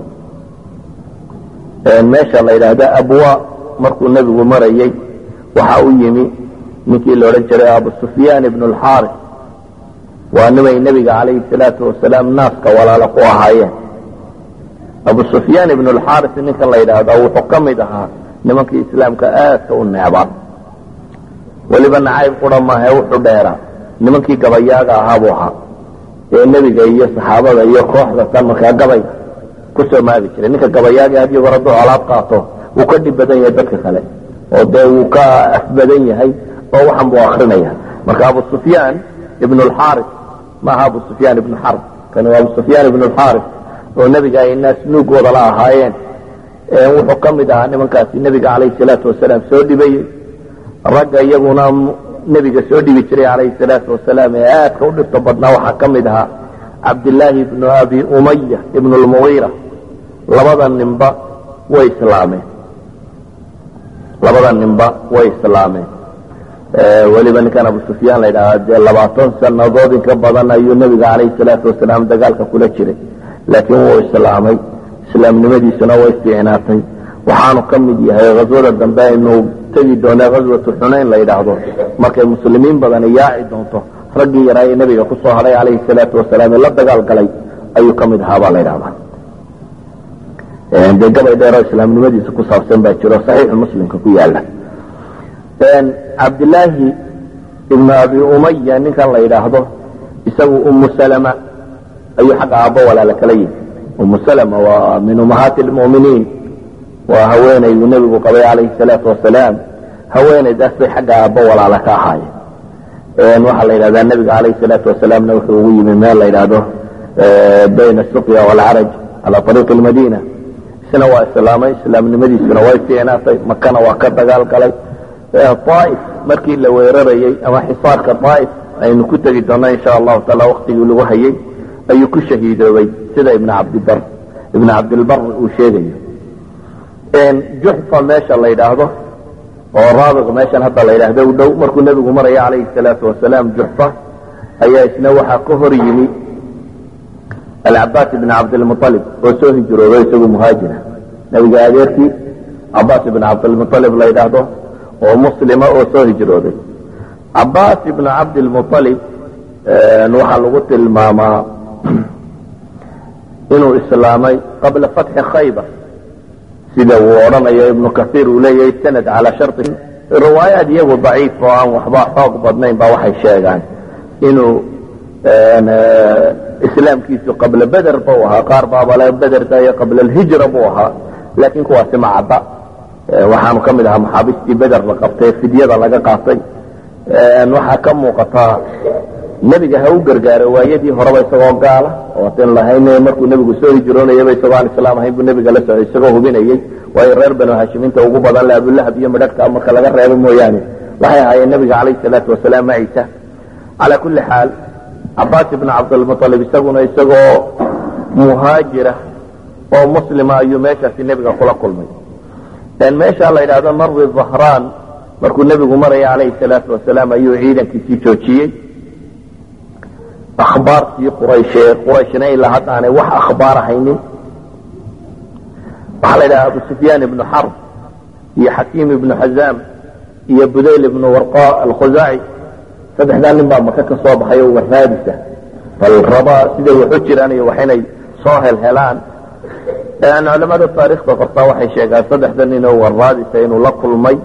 meesha la yidhaahda abwa markuu nebigu marayey waxa u yimi ninkii la odhan jiray abu sufyaan ibnu alxaaris waa nimay nebiga calayhi salaatu wasalaam naaska walaalo ku ahaayeen abu sufyaan ibnu alxaaris ninkan la yidhaahdo wuxuu ka mid ahaa nimankii islaamka aadka u neecbaa weliba nacayb qura maahae wuxuu dheeraa nimankii gabayaaga ahaa buu ahaa ee nebiga iyo saxaabada iyo kooxda tan markaa gabayga kusoo maagi jiray ninka gabayaaga had iyo goor hadduu colaad qaato wuu ka dhib badan yahay dadka kale oo dee wuu ka afbadan yahay oo waxan buu akrinaya marka abu sufyaan ibnu alxaaris maaha abu sufyaan ibnu xarb kani waa abu sufyaan ibnu alxaaris oo nebiga ay naas nuugooda la ahaayeen wuxuu ka mid ahaa nimankaasi nebiga calayhi salaatu wasalaam soo dhibayey ragga iyaguna nebiga soo dhibi jiray calayhi salaatu wasalaam ee aadka u dhibto badnaa waxaa ka mid ahaa cabdillaahi ibnu abi umaya ibnu lmugiira labada ninba way islaameen labada ninba way islaameen weliba ninkan abu sufyaan la yidhahda dee labaatan sanadood inka badan ayuu nebiga calayhi salaatu wasalaam dagaalka kula jiray laakiin wuu islaamay islaamnimadiisuna way fiicnaatay waxaanu ka mid yahay haswada dambe aynu tegi doonaa ghaswatu xunayn la yidhaahdo markay muslimiin badani yaaci doonto raggii yaraa ee nebiga ku soo hadhay calayhi salaatu wasalaam ee la dagaal galay ayuu ka mid ahaa baa la yidhahdaa dee gabay dheeroo islaamnimadiisa ku saabsan baa jiro saxiixu muslimka ku yaala cabdilaahi ibnu abi umaya ninkan la yidhaahdo isagu umu salama ayuu xagga aabbo walaala kala yihi umu salama waa min ummahaati lmu'miniin waa haweenayduu nebigu qabay calayhi salaatu wasalaam haweenaydaas bay xagga aabbo walaala ka ahaayeen waxaa la yidhahdaa nebiga calayhi salaatu wasalaamna wuxuu ugu yimi meel la yidhaahdo bayna suqya waalcaraj cala ariiqi lmadiina isna waa islaamay islaamnimadiisuna way fiicnaatay makana waa ka dagaal galay aaif markii la weerarayey ama xisaarka aaif aynu ku tegi doona insha allahu taala waktigii lagu hayey ayuu ku shahiidoobay sida ibn cabdibar ibn cabdilbar uu sheegayo juxfa meesha la yidhaahdo oo raabiq meeshan hadda la yidhaahdo u dhow markuu nebigu maraya calayhi salaatu wasalaam juxfa ayaa isna waxaa ka hor yimi alcabaas ibn cabdilmualib oo soo hijroodo isagu muhaajira nebiga adeerkii cabaas ibn cabdilmualib la yidhaahdo oo muslima oo soo hijrooday cabaas ibn cabdilmualib waxaa lagu tilmaamaa inuu islaamay qabla fatxi khaybar sida uu odhanayo ibnu kaiir uu leeyahay sanad calaa shari riwaayaad iyagu daciif oo aan waxba xoog badnayn ba waxay sheegaan inuu islaamkiisu qabla beder bu ahaa qaar baabale bederka iyo qabla alhijra buu ahaa laakiin kuwaasi ma cadda waxaanu ka mid ahaa maxaabiistii beder la qabtay fidyada laga qaatay waxaa ka muuqataa nebiga ha u gargaaro waayadii horeba isagoo gaala ooatan lahayn markuu nebigu soo hijroonayaba isagoo aan islaam ahayn buu nebiga la socday isagoo hubinayey waayo reer banu hashimiinta ugu badan le abulahab iyo midhagta marka laga reebo mooyaane waxay ahaayeen nebiga calayhi salaatu wasalaam maciisa calaa kulli xaal cabaas ibn cabdilmualib isaguna isagoo muhaajira oo muslima ayuu meeshaasi nebiga kula kulmay meesha la yidhahdo marwi zahraan markuu nebigu maraya calayhi salaatu wasalaam ayuu ciidankiisii joojiyey akhbaartii qurayshe qurayshna ilaa hadda aanay wax akhbaar haynin waxaa la yidhaha abu sufyaan ibnu xarb iyo xakiim ibnu xazaam iyo budayl ibnu warqa alkhuzaaci saddexdaa nin baa maka ka soo baxay oo warraadisa bal raba siday waxu jiraan iyo wax inay soo helhelaan culamada taarikhda qortaa waxay sheegaan saddexda nin oo warraadisa inuu la kulmay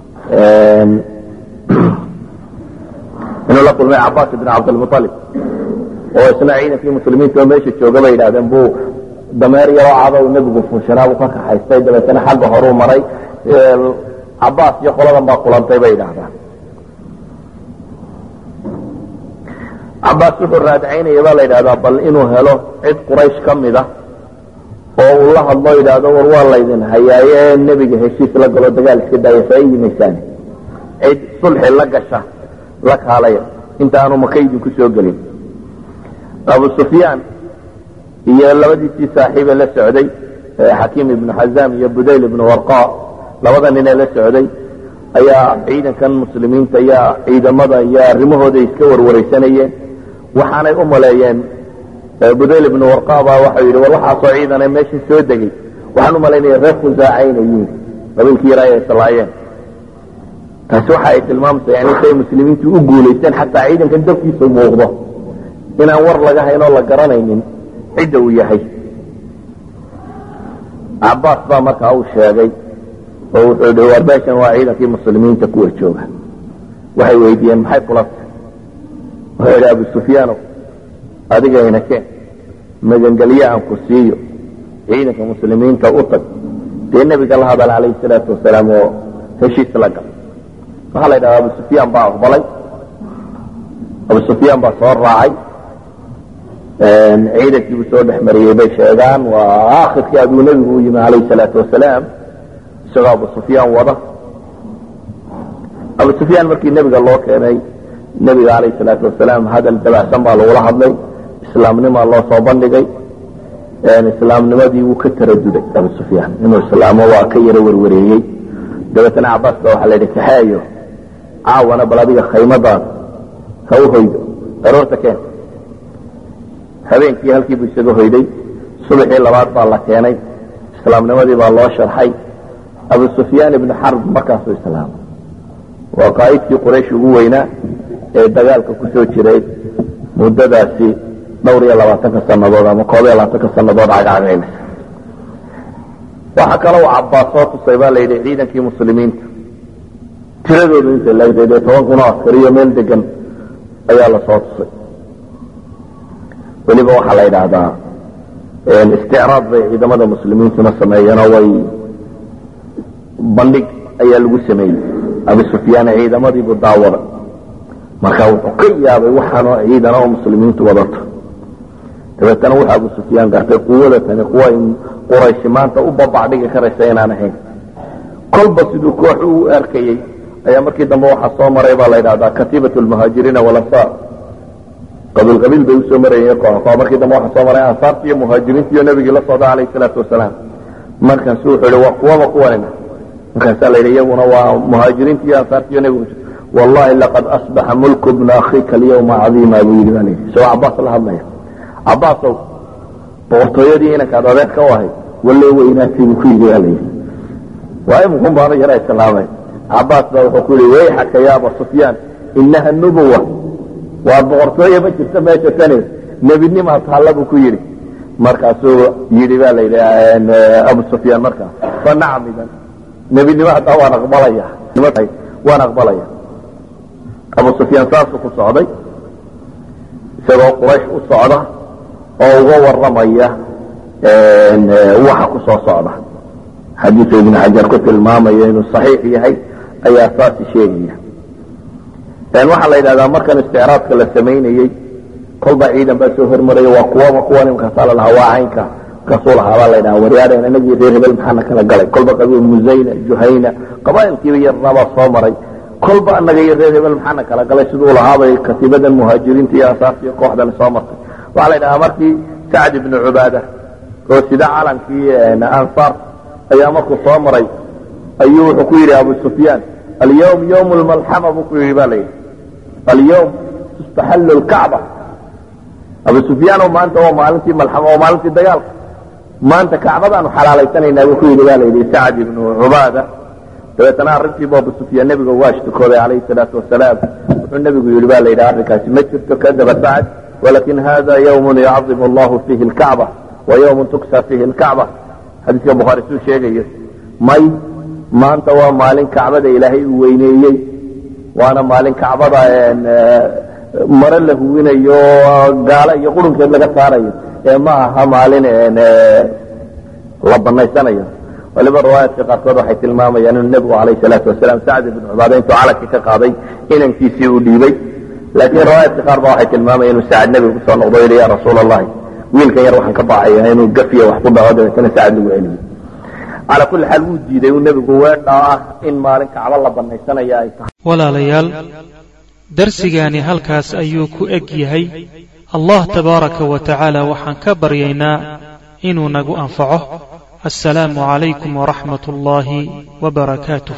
inuu la kulmay cabaas ibn cabdilmualib oo isna ciidankii muslimiinta oo meesha jooga bay yidhahdeen buu dameer yaroo cada uu nebigu fuushanaa buu ka kaxaystay dabeetana xagga horuu maray cabaas iyo qoladan baa kulantay bay yidhahdaan cabaas wuxuu raadcaynaya baa la yidhahdaa bal inuu helo cid quraysh ka mid a oo uu la hadlo yidhaahdo war waa laydin hayaaye nebiga heshiis la galo dagaal iska daaya saa yimaysaan cid sulxi la gasha la kaalaya inta aanu maka idinku soo gelin abu sufyaan iyo labadiisii saaxiibe la socday xakiim ibnu xazaam iyo budayl ibnu warqa labada ninee la socday ayaa ciidankan muslimiinta iyo ciidamada iyo arrimahooda iska warwaraysanayeen waxaanay u maleeyeen budayl ibnu warqa baa waxau yidhi war waxaasoo ciidane meesha soo degay waxaan u malaynaya reer khusaacaynay yihin qabiilkii yaraa ay islaayeen taasi waxa ay tilmaamaysa yani say muslimiintu u guulaysteen xataa ciidankan dabkiisa muuqdo inaan war laga hayn oo la garanaynin cidda uu yahay cabaas baa markaa uu sheegay oo wuxuu hi war meeshan waa ciidankii muslimiinta kuwa jooga waxay weydiiyeen maxay kulanta wuxuu yidhi abu sufyaanow adigayna keen magangelye aan ku siiyo ciidanka muslimiinta u tag dee nebiga la hadal calayhi salaatu wasalaam oo heshiis la gal waxaa la yidhahda abu sufyaan baa aqbalay abu sufyaan baa soo raacay ciidankiibuu soo dhex mariyey bay sheegaan waa akhirkii aduu nebigu u yimi calayhi salaatu wasalaam isagoo abu sufyaan wada abu sufyaan markii nebiga loo keenay nebiga calayhi salaatu wasalaam hadal dabacsan baa lagula hadlay islaamnimaa loo soo bandhigay islaamnimadii wuu ka taraduday abu sufyaan inuu islaamo waa ka yaro werwareeyey dabeetana cabaas ba waxaa la yidhi kaxeeyo caawana bal adiga khaymadaada ha u hoydo aroorta keen habeenkii halkii buu isaga hoyday subaxii labaad baa la keenay islaamnimadii baa loo sharxay abu sufyaan ibnu xarb markaasuu islaamay waa qaa'idkii quraysh ugu weynaa ee dagaalka ku soo jiray muddadaasi dhowr iyo labaatanka sannadood ama koob iyo labaatanka sannadood cagcagaynaysa waxaa kaloo cabbaas soo tusay baa la yidhi ciidankii muslimiinta tiradoodu inta laegtay dee toban kun oo askariyo meel degan ayaa la soo tusay weliba waxaa la yidhaahdaa isticraad bay ciidamada muslimiintuna sameeyeenoo way bandhig ayaa lagu sameeyey abi sufyaan ciidamadiibu daawada marka wuxuu ka yaabay waxaanoo ciidan oo muslimiintu wadato dabeetana wuxuu abu sufyaan gartay quwada tani kuwa qurayshi maanta u babac dhigi karaysa inaan ahayn kolba siduu koox u arkayey ayaa markii dambe waxaa soo maray baa la yidhahdaa katiibat lmuhaajiriina walansaar qabiil qabiil bay usoo marayeen koox koox markii dambe waxaa soo maray ansaarti iyo muhaajiriinti iyo nebigii la socda calayhi salaatu wasalaam markaasu wuxuu yihi waa kuwaba kuwanina markaasaa la yidhi iyaguna waa muhaajiriinti iyo ansaarti iyo nebigu wallahi laqad asbaxa mulku bna akhika alyawma cadiima buu yidhi baa la yidhi isagoo cabaas la hadlaya cabaasow boqortooyadii inankaad adeerka u ahayd walle weynaatay buu ku yidhi baa la yidhi waa imikun baana yara islaamay cabaas baa wuxuu ku yidhi wayxaka ya aba sufyaan inaha nubuwa waa boqortooye ma jirta meesha tani nebinimaa taalla buu ku yidhi markaasuu yidhi baa la yidhi abu sufyaan markaa fa nacam idan nebinimo haddaa waan aqbalaya waan aqbalaya abu sufyaan saasuu ku socday isagoo quraysh u socda oo uga warramaya waxa ku soo socda xadiisu ibn xajar ku tilmaamaya inuu saxiix yahay ayaa saasi sheegaya waxaa la yidhahdaa markan isticraadka la samaynayey kolba ciidan baa soo hormaraya waa kuwaba kuwan imkaasaa la lahaa waa caynka kasuu lahaa baa la yidhaha waryaadheen inagii reer hebel maxaana kala galay kolba qabiil musayna juhayna qabaa'ilkiiba yarnabaa soo maray kolba anaga iyo reer hebel maxaana kala galay siduu lahaabay katiibadan muhaajiriinta iyo ansaarta iyo kooxdan soo martay waxaa la yidhahaa markii sacd ibnu cubaada oo sida calankii ansaar ayaa markuu soo maray ayuu wuxuu ku yidhi abu sufyaan alyawm ywm lmalxama buu ku yidhi ba la yidhi alyawm tustaxallu lkacba abu sufyaano maanta waa maalintii malxama waa maalintii dagaalka maanta kacbadaanu xalaalaysanaynaa buu ku yidhi ba la yidhi sacd ibnu cubaada dabeetana arrintiibu abu sufyaan nebiga waa ashtukooday calayhi salaatu wasalaam wuxuu nebigu yidhi ba la yidhi arrinkaasi ma jirto kadaba sacd walakin hada ywm yacdimu allahu fiihi lkacba wa ywm tuksa fiihi lkacba xadiiska bukhaari suu sheegayo may maanta waa maalin kacbada ilaahay uu weyneeyey waana maalin kacbada mare la huwinayo gaalo iyo qurunkeed laga saarayo ee ma aha maalin la banaysanayo waliba riwaayaadka qaarkood waxay tilmaamayaan inuu nebigu calayh salaatu wasalaam sacd ibnu cubaada intuu calankii ka qaaday inankiisii uu dhiibay laakiin riwaayaadka qaar ba waxay tilmaamayaan inuu sacd nebigu kusoo noqdo yidhi ya rasuul allahi wiilkan yar waxaan ka baacaya inuu gafiya wax ku dhaco dabeetana sacd lagu celiyo calaa kulli xaal wuu diiday uu nebigu weedhaa ah in maalin kacbo la banaysanaya ay tahay walaalayaal darsigaani halkaas ayuu ku eg yahay allah tabaaraka wa tacaala waxaan ka baryaynaa inuu nagu anfaco assalaamu calaykum waraxmat ullaahi wbarakaatuh